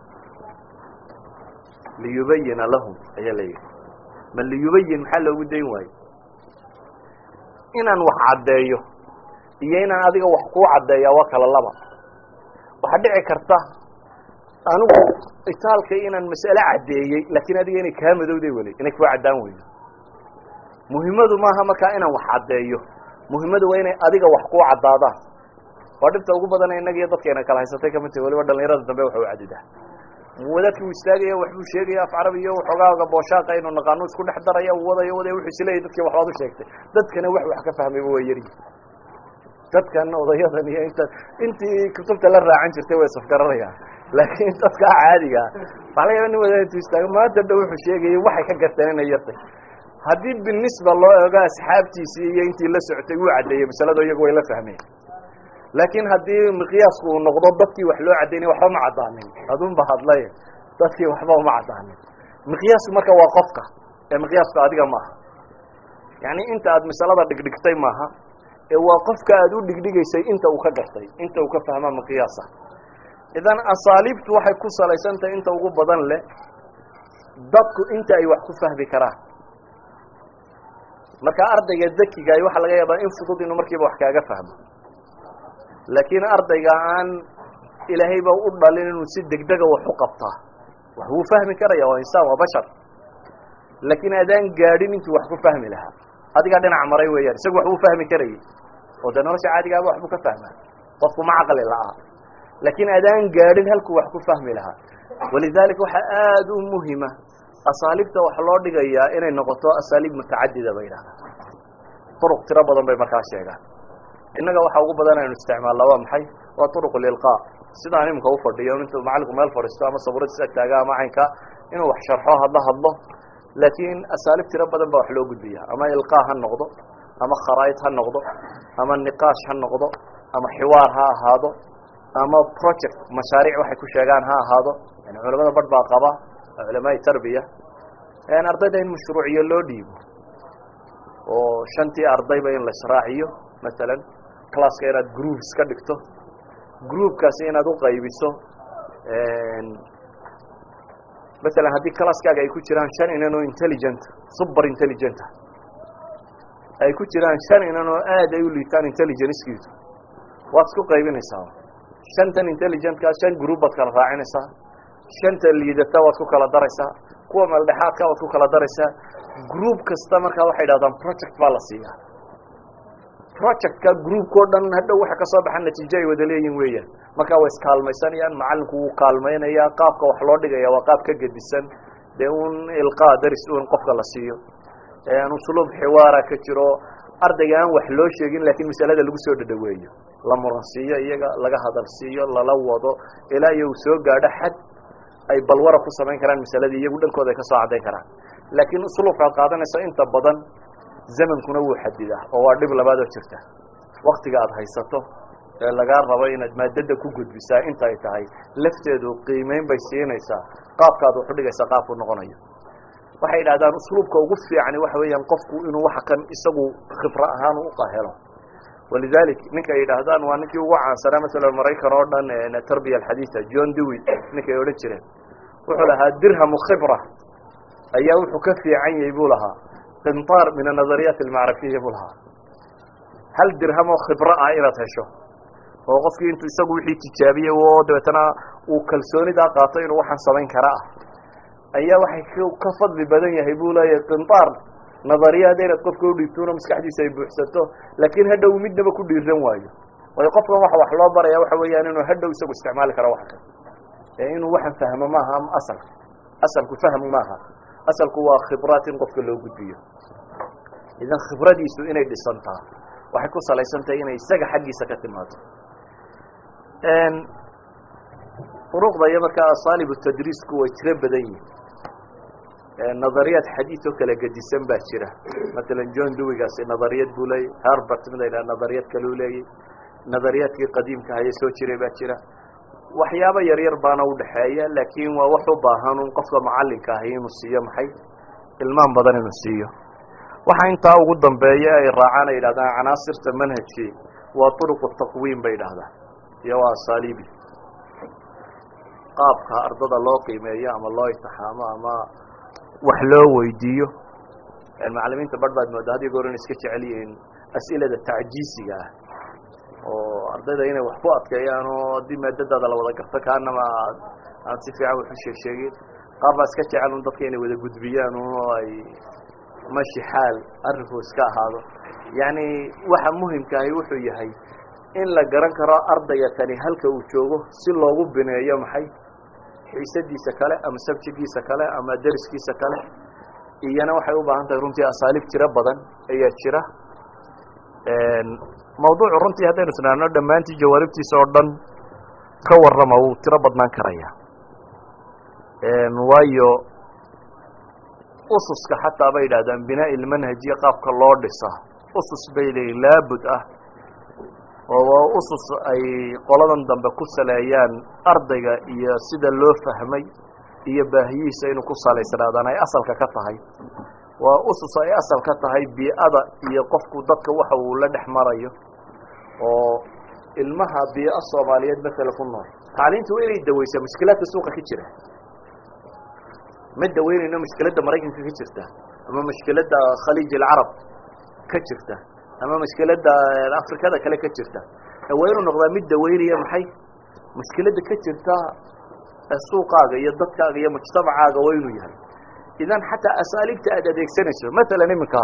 liyubayina lahum ayaa la yidhi ma liyubayin maxaa loogu dayn waayo inaan wax caddeeyo iyo inaan adiga wax kuu caddeeya waa kala laba waxaa dhici karta anigu itaalka inaan mas'ale caddeeyey laakiin adiga inay kaa madowday weli inay kua caddaan weydo muhimmadu maaha markaa inaan wax caddeeyo muhimmadu waa inay adiga wax kuu caddaadaan waa dhibta ugu badana innaga iyo dadkeena kala haysatay kamid tahi waliba dhalinyarada dambe waxa u cadidaa wadaadkii uu istaagaya waxbuu sheegaya af carabi iyo waxoogaaga booshaaka inuu naqaano isku dhex daraya wadayo wadaya wuxuu isleeyahy dadkii waxbaad u sheegtay dadkana wax wax ka fahmayba waa yaryi dadkan odayadan iyo inta intii kutubta la raacan jirtay way safgaranayaan laakiin dadkaa caadiga waxa laga yaba nin wadaad intuu istaago maanta dha wuxuu sheegayay waxay ka garteen inay yartay haddii binisba loo ego asxaabtiisii iyo intii la socotay wuu caddeeyey masalado iyagu way la fahmeen laakiin haddii miqyaasku uu noqdo dadkii wax loo caddaynay waxba ma caddaanin adunba hadlay dadkii waxba uma caddaanin miqyaasku marka waa qofka ee miqyaasku adiga maaha yani inta aad masalada dhigdhigtay maaha ee waa qofka aad u dhigdhigaysay inta uu ka gartay inta uu ka fahma miqyaasa idan asaaliibtu waxay ku salaysantahay inta ugu badan leh dadku inta ay wax ku fahmi karaan marka ardayga dakigaay waxaa laga yaabaa in fudud inuu markiiba wax kaaga fahmo laakiin ardayga aan ilaahay baa u dhalin inuu si degdega wax u qabtaa wax wuu fahmi karaya waa insaan waa bashar laakiin adaan gaadhin intuu wax ku fahmi lahaa adigaa dhinac maray weeyaan isagu wax wuu fahmi karayay oo dee nolosha caadigaaba waxbuu ka fahmaa qofku ma caqli la'aa laakiin adaan gaadhin halkuu wax ku fahmi lahaa walidaalika waxaa aada u muhima asaaliibta wax loo dhigayaa inay noqoto asaaliib mutacadida bay yidhahdaan turuq tiro badan bay markaa sheegaan innaga waxa ugu badan aynu isticmaalnaa waa maxay waa turuq lilqaa sidaan iminka ufadhiyo intuu macalinku meel fadhiisto ama sabuuradiis ag taaga ama caynka inuu wax sharxo hadla hadlo laakiin asaaliib tiro badan baa wax loo gudbiya ama ilqaa ha noqdo ama kharaa'id ha noqdo ama niqaash ha noqdo ama xiwaar ha ahaado ama project mashaariic waxay ku sheegaan ha ahaado yani culamada barh baa qaba culamaai tarbiya ardayda in mashruuciyo loo dhiibo oo shantii ardayba in la israaciyo masalan classka inaad groups ka dhigto groupkaasi inaad uqaybiso masalan haddii classkaaga ay ku jiraan shan inan oo intelligent super intelligent ay ku jiraan shan inan oo aad ay u liitaan intelligencekiisu waad isku qaybinaysaa shantan intelligentkaa shan group baad kala raacinaysaa shanta liidata waad ku kala daraysaa kuwa meeldhexaadka waad ku kala daraysaa group kasta markaa waxay dhahdaan project baa la siiyaa projectka groupko dhan hadhow waxa kasoo baxa natiijo ay wada leeyihin weeyaan markaa way iskaalmaysanayaan macalinku wuu kaalmaynayaa qaabka wax loo dhigaya waa qaab ka gedisan dee un ilqaa daris un qofka la siiyo usluub xiwaara ka jiro ardayga aan wax loo sheegin laakiin masalada lagu soo dhadhaweeyo la muransiiyo iyaga laga hadal siiyo lala wado ilaa iyo uu soo gaadho xad ay balwara ku samayn karaan masaladii iyagu dhankooda ay kasoo caddayn karaan laakiin usluubkaad qaadanayso inta badan zamankuna wuu xadidaa oo waa dhib labaad oo jirta waktiga aada haysato ee lagaa rabo inaad maadada ku gudbisaa inta ay tahay lafteedu qiimeyn bay siinaysaa qaabkaad wax udhigaysaa qaabku noqonayo waxay yidhahdaan usluubka ugu fiicani waxa weeyaan qofku inuu waxa kan isagu khibro ahaan uqahelo walidalik ninka ay yidhaahdaan waa ninkii ugu caansanaa masalan maraykan oo dhan tarbiya alxadiida john dewi ninkay odhan jireen wuxuu lahaa dirhamu khibra ayaa wuxuu ka fiican yahay buu lahaa qintaar min anadariyaat almacrafiya buu lahaa hal dirham oo khibro ah inaad hesho oo qofkii intuu isagu wixii tijaabiyey oo dabeetana uu kalsoonidaa qaato inuu waxaan samayn kara ah ayaa waxay ka fadli badan yahay buu leeyahay qintaar nadariyaada inaad qofka udhiibtuno maskaxdiisa ay buuxsato laakiin hadhow midnaba ku dhiiran waayo waayo qofkan waxa wax loo baraya waxa weeyaan inuu hadhow isagu isticmaali karo wax kan ee inuu waxan fahmo maaha asalka asalku fahmu maaha asalku waa khibraat in qofka loo gudbiyo idan khibradiisu inay dhisantaa waxay ku salaysan tahay inay isaga xaggiisa ka timaado uruqda iyo markaa asaalibu tadriisku way tiro badan yihin nadariyaad xadiid oo kala gedisan baa jira masalan john dewigaasi nadariyad buu leeyay harbert mid ay dhaha nadariyad kaleu leeyay nadariyaadkii qadiimka haye soo jiray baa jira waxyaabo yar yar baana udhaxeeya laakiin waa wax u baahan un qofka macalinka ahi inuu siiyo maxay ilmaan badan inuu siiyo waxa intaa ugu dambeeya ay raacaan ay yidhahdaan canaasirta manhajkii waa turuqu taqwiim bay yidhahdaan iyo waa asaaliibi qaabka ardada loo qiimeeyo ama loo itixaamo ama wax loo weydiiyo macalimiinta barh baad moodaa had iyo goor inay iska jecel yihiin as'ilada tacjiisiga ah oo ardayda inay wax ku adkeeyaan oo haddii maadadaada la wada garto kaanama aad aan si fiican wax u sheeg sheegin qaar baa iska jecel un dadka inay wada gudbiyaan un oo ay mashi xaal arrinku iska ahaado yacni waxa muhimkaahi wuxuu yahay in la garan karo ardayga kani halka uu joogo si loogu bineeyo maxay xiisadiisa kale ama sabjigiisa kale ama deriskiisa kale iyana waxay u baahan tahay runtii asaaliib tiro badan ayaa jira mawduucu runtii haddaynu isnaano dhammaantii jawaaribtiisa oo dhan ka warrama wuu tiro badnaan karaya waayo ususka xataa bay yidhahdaan binaa'i ilmanhajiya qaabka loo dhisa usus bay leeyihin laabud ah oo usus ay qoladan dambe ku saleeyaan ardayga iyo sida loo fahmay iyo baahiyihiisa inuu ku salaysnaadaan ay asalka ka tahay waa usus ay asal ka tahay bii'ada iyo qofku dadka waxa uu la dhex marayo oo ilmaha bii'o soomaaliyeed masala ku nool tacliintu waa inay daweysaa mushkilaadka suuqa ka jira ma daweynayno mushkiladda maraykanka ka jirta ama mushkiladda khaliij alcarab ka jirta ama mushkiladda afrikada kale ka jirta waa inuu noqdaa mid daweynaya maxay mushkiladda ka jirta suuqaaga iyo dadkaaga iyo mujtamacaaga waa inuu yahay idan xataa asaaliibta aad adeegsanayso matalan iminka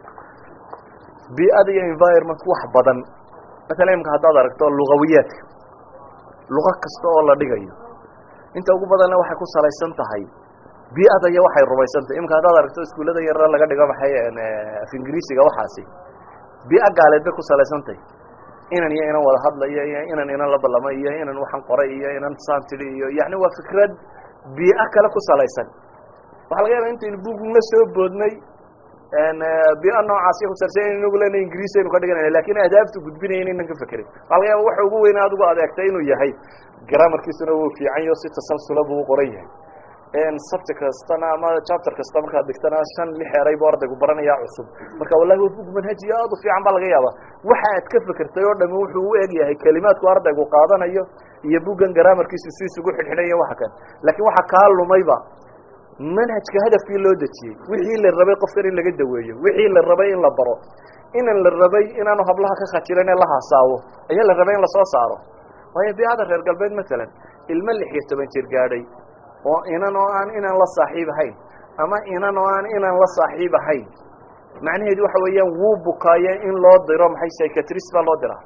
bii'ada iyo environment wax badan matalan iminka haddaad aragto lugawiyaadka luqa kasta oo la dhigayo inta ugu badanna waxay ku salaysan tahay bii'ada iyo waxay rumaysan tahay iminka haddaad aragto iskuullada yarra laga dhigo maxay af ingiriisiga waxaasi bii'a gaaleed bay ku salaysan tahay inan iyo inan wada hadlayo iyo inan inan la ballamo iyo inan waxaan qoray iyo inan saan tidhi iyo yani waa fikrad bii'o kale ku salaysan waxaa laga yaaba intaynu buugna soo boodnay bii'o noocaasiyo kusalaysan in inagu lena ingiriis aynu ka dhiganayna lakin ahdaaftu gudbinaya inaynan ka fekerin waxaa laga yaaba waxa ugu weyna adigu adeegtay inuu yahay grammarkiisuna wuu fiican yaho si tasalsula buu u qoran yahay subject kastana ama chapter kasta markaad dhigtana shan lix eray bu ardaygu baranaya cusub marka wallahi waa bug manhajiyo aad u fiican baa laga yaaba waxa aad ka fekertay oo dhami wuxuu u eg yahay kelimaadku ardaygu qaadanayo iyo buggan grammarkiisu si isugu xidhxidhanya waxa kan laakiin waxa kaa lumayba manhajka hadafkii loo dejiyey wixii la rabay qofkan in laga daweeyo wixii la rabay in la baro inan la rabay inaanu hablaha ka khajilan ee la haasaawo ayaa la rabay in lasoo saaro waayo biicada reer galbeed matalan ilmo lix iyo toban jir gaadhay oo inan oo aan inan la saaxiib ahayn ama inan oo aan inan la saaxiib ahayn macnaheedu waxa weeyaan wuu bukaaye in loo diro maxay psychiatrist baa loo diraa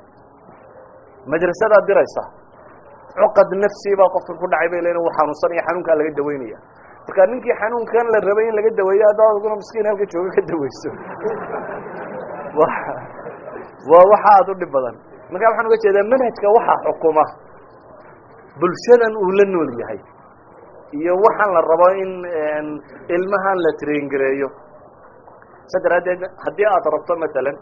madrasadaad diraysa cuqad nafsi baa qofka ku dhacay bay leeyiin wuu xanuunsanaya xanuunkaa laga daweynaya marka ninkii xanuunkan la rabay in laga daweeyo haddaad adguna miskiin halka jooga ka daweyso wa waa waxa aad u dhib badan marka waxaan uga jeedaa manhajka waxaa xukuma bulshadan uu la nool yahay iyo waxaan la rabo in ilmahan la traingareeyo sa daraaddeed haddii aad rabto matalan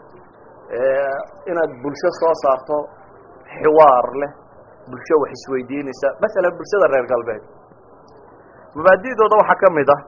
inaad bulsho soo saarto xiwaar leh bulsho wax isweydiinaysa masalan bulshada reer galbeed mabaadidooda waxaa ka mid ah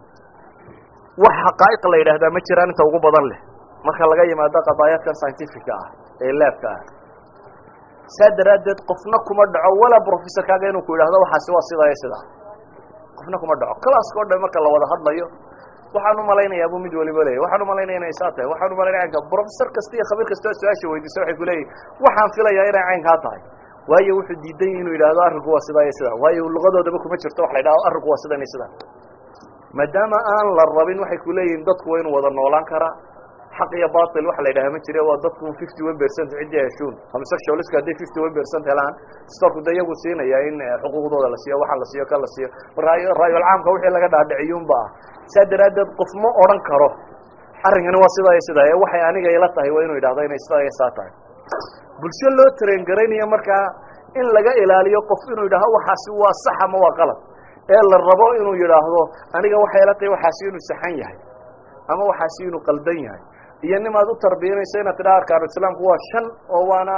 wax xaqaa'iq la yidhaahdaa ma jiraan inta ugu badan leh marka laga yimaado qadaayaadkan scientifica ah ee laabka ah saa daraaddeed qofna kuma dhaco walaa professorkaaga inuu ku yidhahdo waxaasi waa sidaa iyo sidaa qofna kuma dhaco classka o dhan marka la wada hadlayo waxaan umalaynayaa bu mid waliba leeyahy waxaan umalaynaya inay saa tahay waxaan umalanaya caynka professor kasta iyo khabiir kasta oo su-aasha weydiisa waxay kuleeyihin waxaan filayaa inay caynkaa tahay waayo wuxuu diidan yahi inuu yidhahdo arrinku waa sidaa iyo sidaa waayo lugadoodaba kuma jirto waxa la yidhahdo arrinku waa sidan iyo sidaa maadaama aan la rabin waxay kuleeyihin dadku waa inuu wada noolaan karaa xaq iyo batil waxa la yidhaha ma jire waa dadku fifty one percent ciddii heshuun homosexualisku hadday fifty one percent helaan storku de iyagu siinaya in xuquuqdooda la siiyo waxaan la siiyo kan la siiyo raayolcaamka wixii laga dhaadhiciyunba ah saa daraaddeed qof ma odhan karo arrinkani waa sidaa iyo sidaa ee waxay aniga ila tahay waa inuu yidhahdo inay sidaa iyo saa tahay bulsho loo traingaraynayo markaa in laga ilaaliyo qof inuu yidhahdo waxaasi waa sax ama waa qalad ee la rabo inuu yidhaahdo aniga waxay ila tahay waxaasi inuu saxan yahay ama waxaasi inuu qaldan yahay iyo nimaad u tarbiyanayso inaad tidhaha arkaanu islaamku waa shan oo waana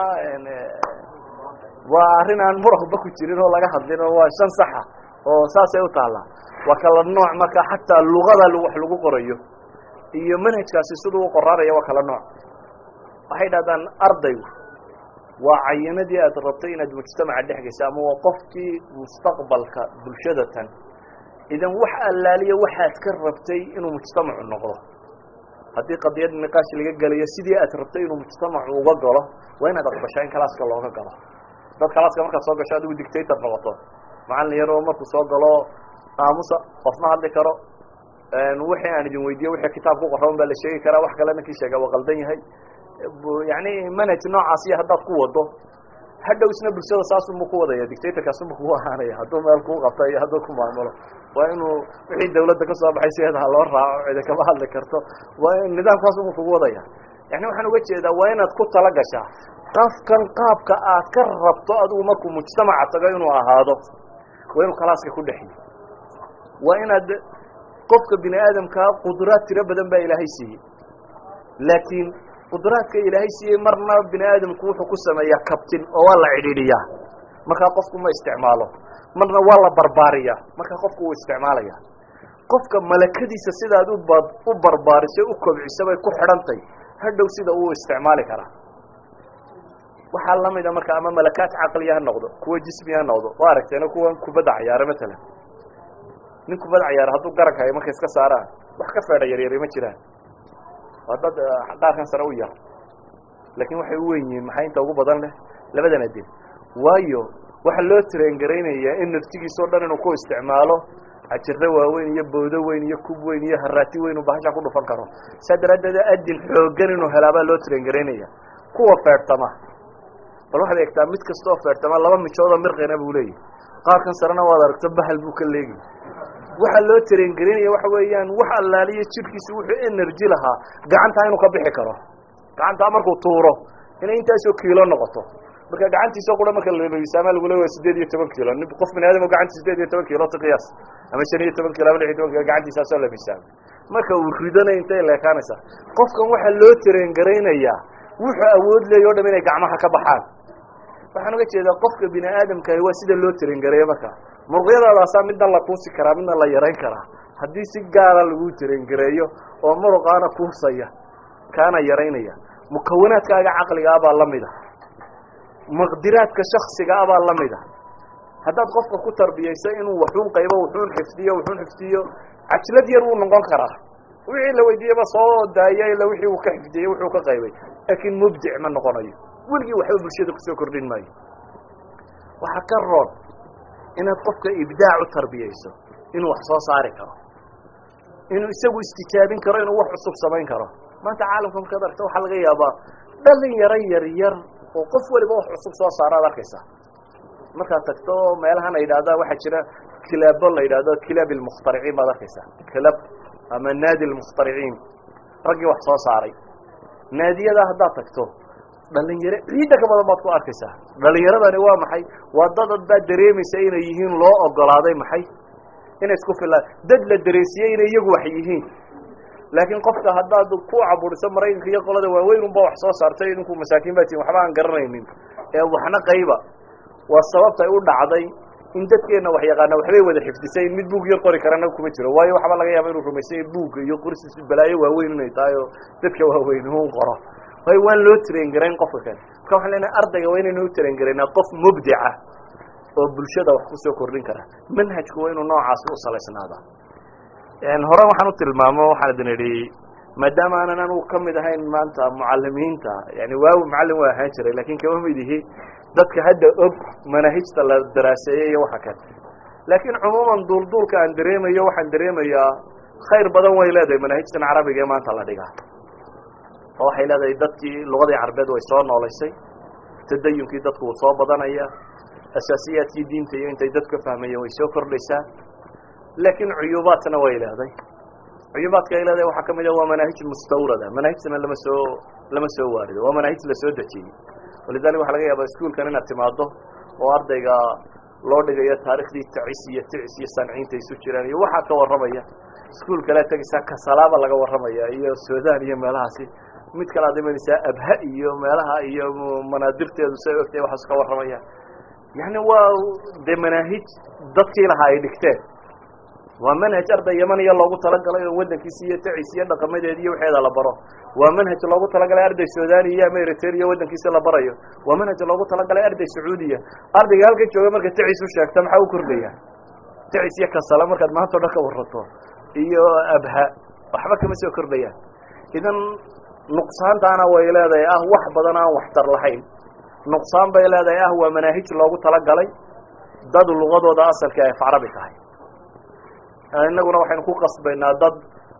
waa arrin aan muraqba ku jirin oo laga hadlin oo waa shan saxa oo saasay u taallaa waa kala nooc marka xataa lugada wax lagu qorayo iyo manhajkaasi siduu u qoraaraya waa kala nooc waxay dhahdaan ardaygu waa cayinadii aad rabtay inaad mujtamaca dhex geysa ama waa qofkii mustaqbalka bulshada tan idan wax allaaliya waxaad ka rabtay inuu mujtamacu noqdo haddii qadiyad niqaash laga gelayo sidii aad rabtay inuu mujtamacu uga galo waa inaad aqbashaa in kalaaska looga galo dad kalaaska markaad soo gasho adigu dictator noqoto macalin yaroo markuu soo galo aamusa qofma hadli karo wixii aan idin weydiiyo wixii kitaab ku qoran baa la sheegi karaa wax kalena kii sheega waa qaldan yahay yani manhaj noocaasiyo haddaad ku wado hadhow isna bulshada saasunbu ku wadaya dictatorkaasunbu kugu ahaanaya hadduu meel kuu qabta iyo hadduu ku maamulo waa inuu wixii dawladda ka soo baxay sideeda ha loo raaco cidi kama hadli karto waa in nidaamkaasunbu kugu wadaya yani waxaan uga jeedaa waa inaad ku tala gashaa qafkan qaabka aad ka rabto adigu markuu mujtamaca tago inuu ahaado waa inuu kalaaska ku dhexiyo waa inaad qofka bini aadamkaa qudraad tiro badan baa ilaahay siiyey laakiin qudraadka ilaahay siiyey marna bini aadamku wuxuu ku sameeyaa kabtin oo waa la cidhiidhiyaa markaa qofku ma isticmaalo marna waa la barbaariyaa markaa qofku wuu isticmaalaya qofka malakadiisa sidaad uba u barbaariso u kobciso bay ku xidhantay hadhow sida uu isticmaali karaa waxaa lamida marka ama malakaat caqliya ha noqdo kuwa jismi ha noqdo waa aragteena kuwan kubadda cayaara matalan nin kubadda cayaara hadduu garanka ay marka iska saaraan wax ka feedha yaryari ma jiraan waa dad dhaarkan sare u yar laakin waxay u wen yihiin maxay inta ugu badan leh labadan adin waayo waxaa loo traingaraynaya in naftigiisa o dhan inuu ku isticmaalo cajiro waaweyn iyo bowdo weyn iyo kub weyn iyo haraati weyn uu bahasha ku dhufan karo saa daraaddeed adin xoogan inuu helaabaa loo traingaraynaya kuwa feertama bal waxaad eegtaa mid kastoo feertama laba mijoodoo mirqina buu leeyahy qaarkan sarena waad aragto bahal buu ka leegi waxaa loo traingarinaya waxa weeyaan wax allaaliyo jirkiisa wuxuu energy lahaa gacantaa inuu ka bixi karo gacantaa markuu tuuro inay intaasoo kiilo noqoto marka gacantiisa qura marka la miisaama lagu leeya sideed iyo toban kiilo nin qof bini aadam gacanta sideed iyo toban kiilo qiyaas ama shan iyo toban kilo ama lix iyo toban kilo gacantiisaasoo la miisaamay marka uu ridanay intay leekaanaysaa qofkan waxaa loo traingaraynayaa wuxuu awood leeya o dham inay gacmaha ka baxaan waxaan uga jeedaa qofka bini aadamkahi waa sida loo traingareeyo marka muruqyadaadaasaa midna la kuusi karaa midna la yarayn karaa haddii si gaara lagu traingareeyo oo muruqaana kuusaya kaana yaraynaya mukawanaadkaaga caqliga abaa lamid a maqdiraadka shaksiga abaa lamid a haddaad qofka ku tarbiyayso inuu waxuun qaybo wuxuun xifdiyo wuxuun xifdiyo cajlad yar wuu noqon karaa wixii la weydiiyeba soo daaya ila wixii uu ka xifdiyey wuxuu ka qaybay laakiin mubdic ma noqonayo weligii waxba bulshada kusoo kordhin maayo waxaa ka roon inaad qofka ibdaac u tarbiyayso inuu wax soo saari karo inuu isagu istijaabin karo inuu wax cusub samayn karo maanta caalamka markaad aragto waxaa laga yaabaa dhalin yaro yar yar oo qof waliba wax cusub soo saara ad arkaysaa markaad tagto meelahan la yidhahda waxaa jira kilaabo la yidhahdo kilaab ilmukhtariciin baad arkaysaa kilab ama naadi lmukhtariciin raggii wax soo saaray naadiyada haddaad tagto dhalinyaro ciidda ka badan baad ku arkaysaa dhalinyaradani waa maxay waa dadad baad dareemaysa inay yihiin loo ogolaaday maxay inay isku filaan dad la dareesiyey inay iyagu wax yihiin laakiin qofka haddaad ku caburiso maraykanka iyo qolada waaweyn unba wax soo saartay idinku masaakiin baa tihin waxba aan garanaynin ee waxna qayba waa sababtay u dhacday in dadkeena wax yaqaana waxbay wada xifdisay in mid buug yar qori karana kuma jiro waayo waxba laga yaaba inuu rumaysay buugga iyo qoris balaayo waaweyn inay tahay oo dadka waaweyn un qoro waayo waan loo traingarayn qofka kale marka waxaan leenahay ardayga waa inaynu u traingaraynaa qof mubdica oo bulshada wax kusoo kordhin kara manhajku waa inuu noocaasi u salaysnaada hore waxaan u tilmaamo waxaan idin idhi maadaama aanan anugu kamid ahayn maanta mucalimiinta yani waawi macallin waa ahaan jiray lakin kama mid ihi dadka hadda og manaahijta la daraaseeyey iyo waxa kale laakiin cumuuman duulduulka aan dareemayo waxaan dareemayaa khayr badan way leedahay manaahijtan carabiga ee maanta la dhigaa oo waxay leedahay dadkii lugadii carbeed way soo noolaysay tadayunkii dadku wuu soo badanaya asaasiyaadkii diinta iyo intay dadku ka fahmayeen way soo kordhaysaa laakiin cuyuubaadkana way leeday cuyuubaadka ay leedahay waxaa kamid a waa manaahij mustawrada manaahijtana lama soo lama soo waarido waa manaahij lasoo dejiyey walidalik waxa laga yaaba iskuolkan inaad timaado oo ardayga loo dhigayo taarikhdii tacis iyo ticis iyo sanciinta isu jiraan iyo waxaa ka warramaya iskuol kalea tegaysaa kasalaaba laga warramaya iyo sudan iyo meelahaasi mid kale ad imanaysaa abha iyo meelaha iyo manaadirteedu say ogtahay waxaas ka warramaya yani waa dee manaahij dadkii lahaa ay dhigteen waa manhaj arday yamaniya loogu talagalay oo wadankiisi iyo tacis iyo dhaqamadeed iyo waxeeda la baro waa manhaj loogu talagalay arday suudani iyo ama eritrea wadankiisa la barayo waa manhaj loogu talagalay arday sacuudiya ardayga halkan jooga marka tacis u sheegta maxaa u kordhaya tacis iyo kasala markaad maanta o dhan ka warato iyo abha waxba kama soo kordhayaan idan nuqsaantaana way leedahay ah wax badan aan waxtar lahayn nuqsaan bay leedahay ah waa manaahij loogu talagalay dad lugadooda asalka ay af carabi tahay inaguna waxaynu ku qasbaynaa dad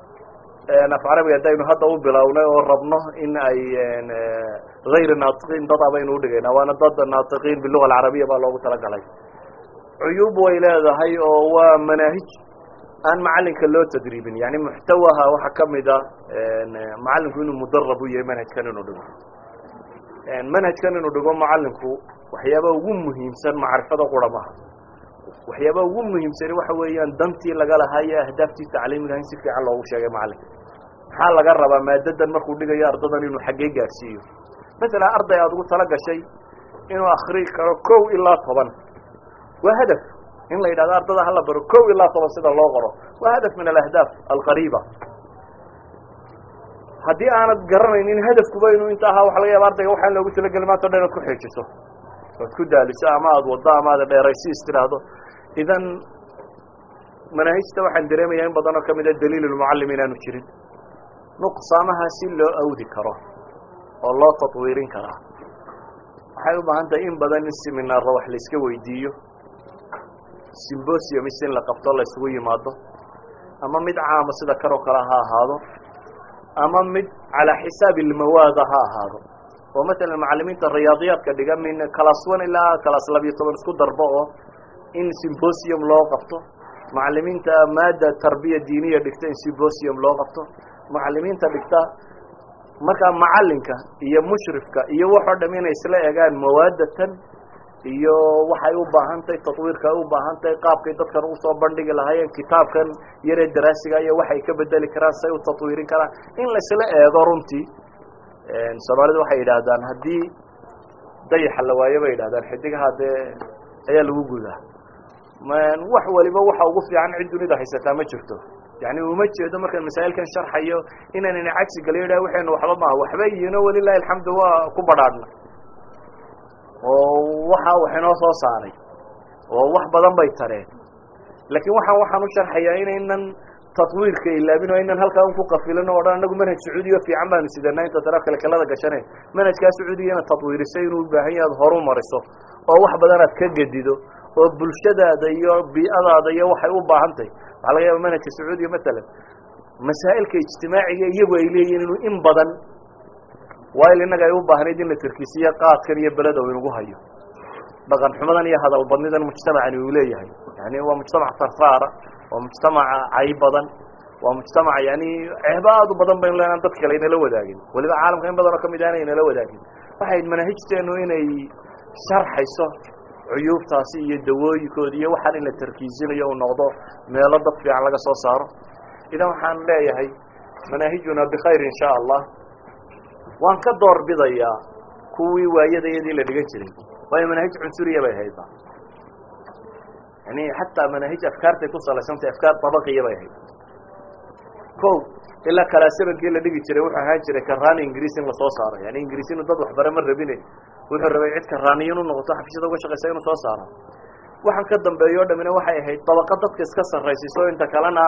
af carabiga haddaynu hadda u bilownay oo rabno in ay hayr naatiqiin dad a baynu udhigaynaa waana dad naatiqiin biluga alcarabiya baa loogu talagalay cuyuub way leedahay oo waa manaahij aan macalinka loo tadriibin yani muxtawaha waxaa kamid a macalinku inuu mudarab u yahay manhajkan inuu dhigo manhajkan inuu dhigo macalinku waxyaaba ugu muhiimsan macrifada qura maha waxyaaba ugu muhiimsani waxa weeyaan dantii laga lahaa iyo ahdaaftii tacliimiga in si fiican loogu sheegay macalinka maxaa laga rabaa maadadan markuu dhigayo ardadan inuu xaggee gaadhsiiyo masalan arday aada ugu tala gashay inuu akri karo kow ilaa toban waa hadaf in la yidhahdo ardada hala baro kow ilaa toban sida loo qoro waa hadaf min alahdaaf alqariiba haddii aanad garanaynin hadafkuba inuu inta ahaa waxa laga yaaba ardayga waxaan loogu talageli maanta o dhan inaad ku xeejiso oad ku daaliso ama aada waddo ama aada dheeraysi is tiraahdo idan manaahijta waxaan dareemaya in badan oo kamid a daliil lmucallim inaanu jirin nuqsaamaha si loo awdi karo oo loo tatwiirin karaa waxay u baahan tahay in badan in seminaarro wax la iska weydiiyo symbosiumis in la qabto la isugu yimaado ama mid caama sida kan oo kale ha ahaado ama mid calaa xisaabi ilmawaada ha ahaado oo matalan macalimiinta riyaadiyaadka dhiga min class one ilaa class labiyo toban isku darbo oo in symbosium loo qabto macalimiinta maada tarbiya diiniya dhigta in symbosium loo qabto macalimiinta dhigta markaa macalinka iyo mushrifka iyo waxoo dham inay isla egaan mawaadatan iyo waxay u baahan tahay tatwiirka ay u baahan tahay qaabkay dadkan usoo bandhigi lahaayeen kitaabkan yaree daraasiga iyo waxay ka bedeli karaan say u tatwiirin karaan in laisla eego runtii soomaalidu waxay yidhaahdaan haddii dayaxa la waayo bay yidhahdaan xidigaha dee ayaa lagu gudaa wax waliba waxa ugu fiican cid dunida haysataa ma jirto yani uma jeedo markaan masaa'ilkan sharxayo inaanina cagsi galiyo idhaha waxaynu waxba maaha waxba yiino walilahi alxamdu waa ku badhaadhna oo waxa wax inoo soo saaray oo wax badan bay tareen laakiin waxaan waxaan u sharxayaa inaynan tatwiirka ilaabin oo aynan halkaa un ku qafilin o dhan anagu manhaj sacuudiya fiican baanu sidanaa inta daraaf kale kalada gashane manhajkaa sacuudiga inaad tatwiirisay inuu ubaahan yahay ad horu mariso oo wax badan aad ka gedido oo bulshadaada iyo bii'adaada iyo waxay u baahan tahay waxaa laga yaaba manhajka sacuudiya matalan masaa'ilka ijtimaaciga iyagu ay leeyihin inuu in badan waail innaga ay u baahnayd in la tarkiisiyo qaadkan iyo beleda u inagu hayo dhaqan xumadan iyo hadal badnidan mujtamacani uu leeyahay yani waa mujtamac sarsaara waa mujtamaca cay badan waa mujtamac yani ceebo aad u badan baynu leenaan dad kale inala wadaagin waliba caalamka in badan oo kamid ahna inala wadaagin waxay manaahijteenu inay sharxayso cuyuubtaasi iyo dawooyinkooda iyo waxaan in la tarkiisinayo uu noqdo meelo dad fiican laga soo saaro idan waxaan leeyahay manaahijuna bikhayr in sha allah waan ka door bidayaa kuwii waayadayadii la dhigan jiray waayo manaahij cunsuriya bay hayda yani xataa manaahij afkaartay ku salaysantay afkaar tabaqiya bay hayd ko ilaa kalaasabankii la dhigi jiray wuxuu ahaan jiray karaani ingiriis in lasoo saaro yani ingiriis inu dad waxbare ma rabine wuxuu rabay cid karaaniyin u noqoto xabshada uga shaqaysa inuu soo saaro waxaan ka dambeeyo o dhamina waxay ahayd dabaqa dadka iska sarraysiiso inta kalena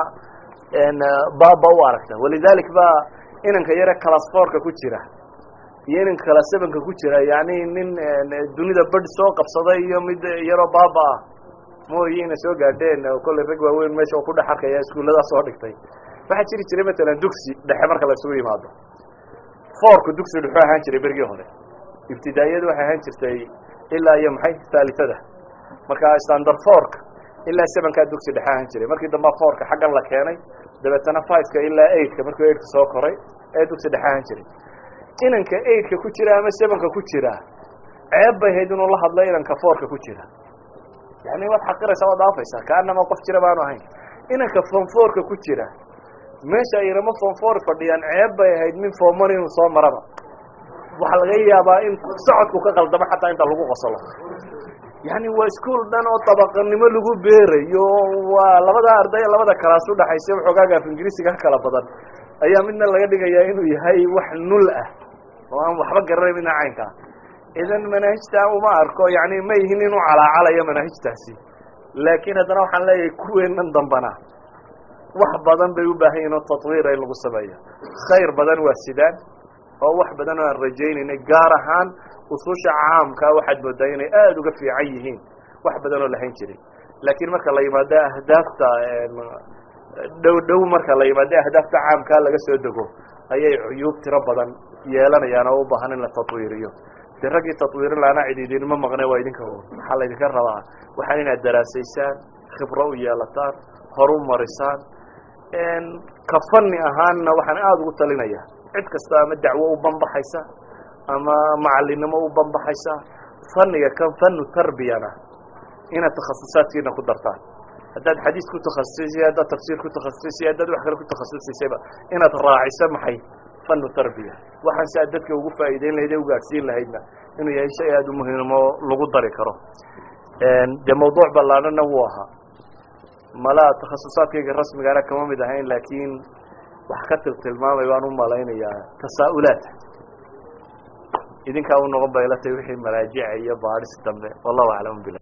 baaba u aragta walidalik ba inanka yare clasforka ku jira iyo inanka calasevenka ku jira yani nin dunida bad soo qabsaday iyo mid yaroo baaba ah mooyi ina soo gaadheen kolley rag waaweyn meesha oo ku dhex arkaya iskuulladaa soo dhigtay waxaa jiri jiray matalan dugsi dhexe marka la isugu yimaado forku dugsi dhuxuu ahaan jiray berigii hore ibtidaa'iyadu waxay ahaan jirtay ilaa iyo maxay haalitada marka standard forka ilaa sevenkaa dugsi dhexe ahaan jiray markii dambaa forka xaggan la keenay dabeetana fiveka ilaa eightka markuu eightka soo koray ee dugsi dhexe ahaan jiray inanka eightka ku jira ama sevenka ku jira ceeb bay hayd inuu la hadlo inanka forka ku jira yani waad xaqiraysaa waad dhaafaysaa kaanama qof jira baanu ahayn inanka fonforka ku jira meesha aynama fonfor fadhiyaan ceeb bay ahayd min foomon inuu soo maraba waxaa laga yaabaa in socodku ka qaldamo xataa inta lagu qoslo yani waa iskuol dhan oo dabaqanimo lagu beerayo waa labada arday labada kalaas udhaxaysa waxoogaaga af ingiriisiga kala badan ayaa midna laga dhigayaa inuu yahay wax nul ah oo aan waxba garanayn midna caynkaa idan manaahijta uma arko yani ma yihin inuu calaacalayo manaahijtaasi laakiin haddana waxaan leeyahay kuweenan dambana wax badan bay u baahan yihin oo tatwiira in lagu sameeyo khayr badan waa sidaan oo wax badan oo aan rajaynaynay gaar ahaan ususha caamkaa waxaad moodaa inay aada uga fiican yihiin wax badan oo lahayn jiray laakiin marka la yimaado ahdaafta dhow dhow marka la yimaado ahdaafta caamkaa laga soo dego ayay cuyuub tiro badan yeelanayaan oo u baahan in la tatwiiriyo de raggii tatwiirin laana cid idinma maqne waa idinka waxaa laydinka rabaa waxaan inaad daraasaysaan khibro u yeelataan horu marisaan ka fani ahaanna waxaan aada ugu talinaya cid kasta ama dacwo u banbaxaysa ama macalinimo u banbaxaysa faniga kan fanu tarbiyana inaad takhasusaadkiina ku dartaan haddaad xadiis ku takhasusisay haddaad tafsiir ku takhasusisay haddaad wax kale ku takhasusisaysayba inaad raaciso maxay fanu tarbiya waxaan si aad dadka ugu faa'iideyn lahayd ee ugaadhsiin lahaydna inuu yahay shay aada u muhiimo lagu dari karo dee mawduuc ballaanana wuu ahaa malaa takhasusaadkayga rasmigaana kama mid ahayn laakiin wax ka tiltilmaamay baan u malaynayaa tasaa'ulaad idinkaa u noqon bay ila tahay wixii maraajica iyo baadhis dambe wallahu aclam bila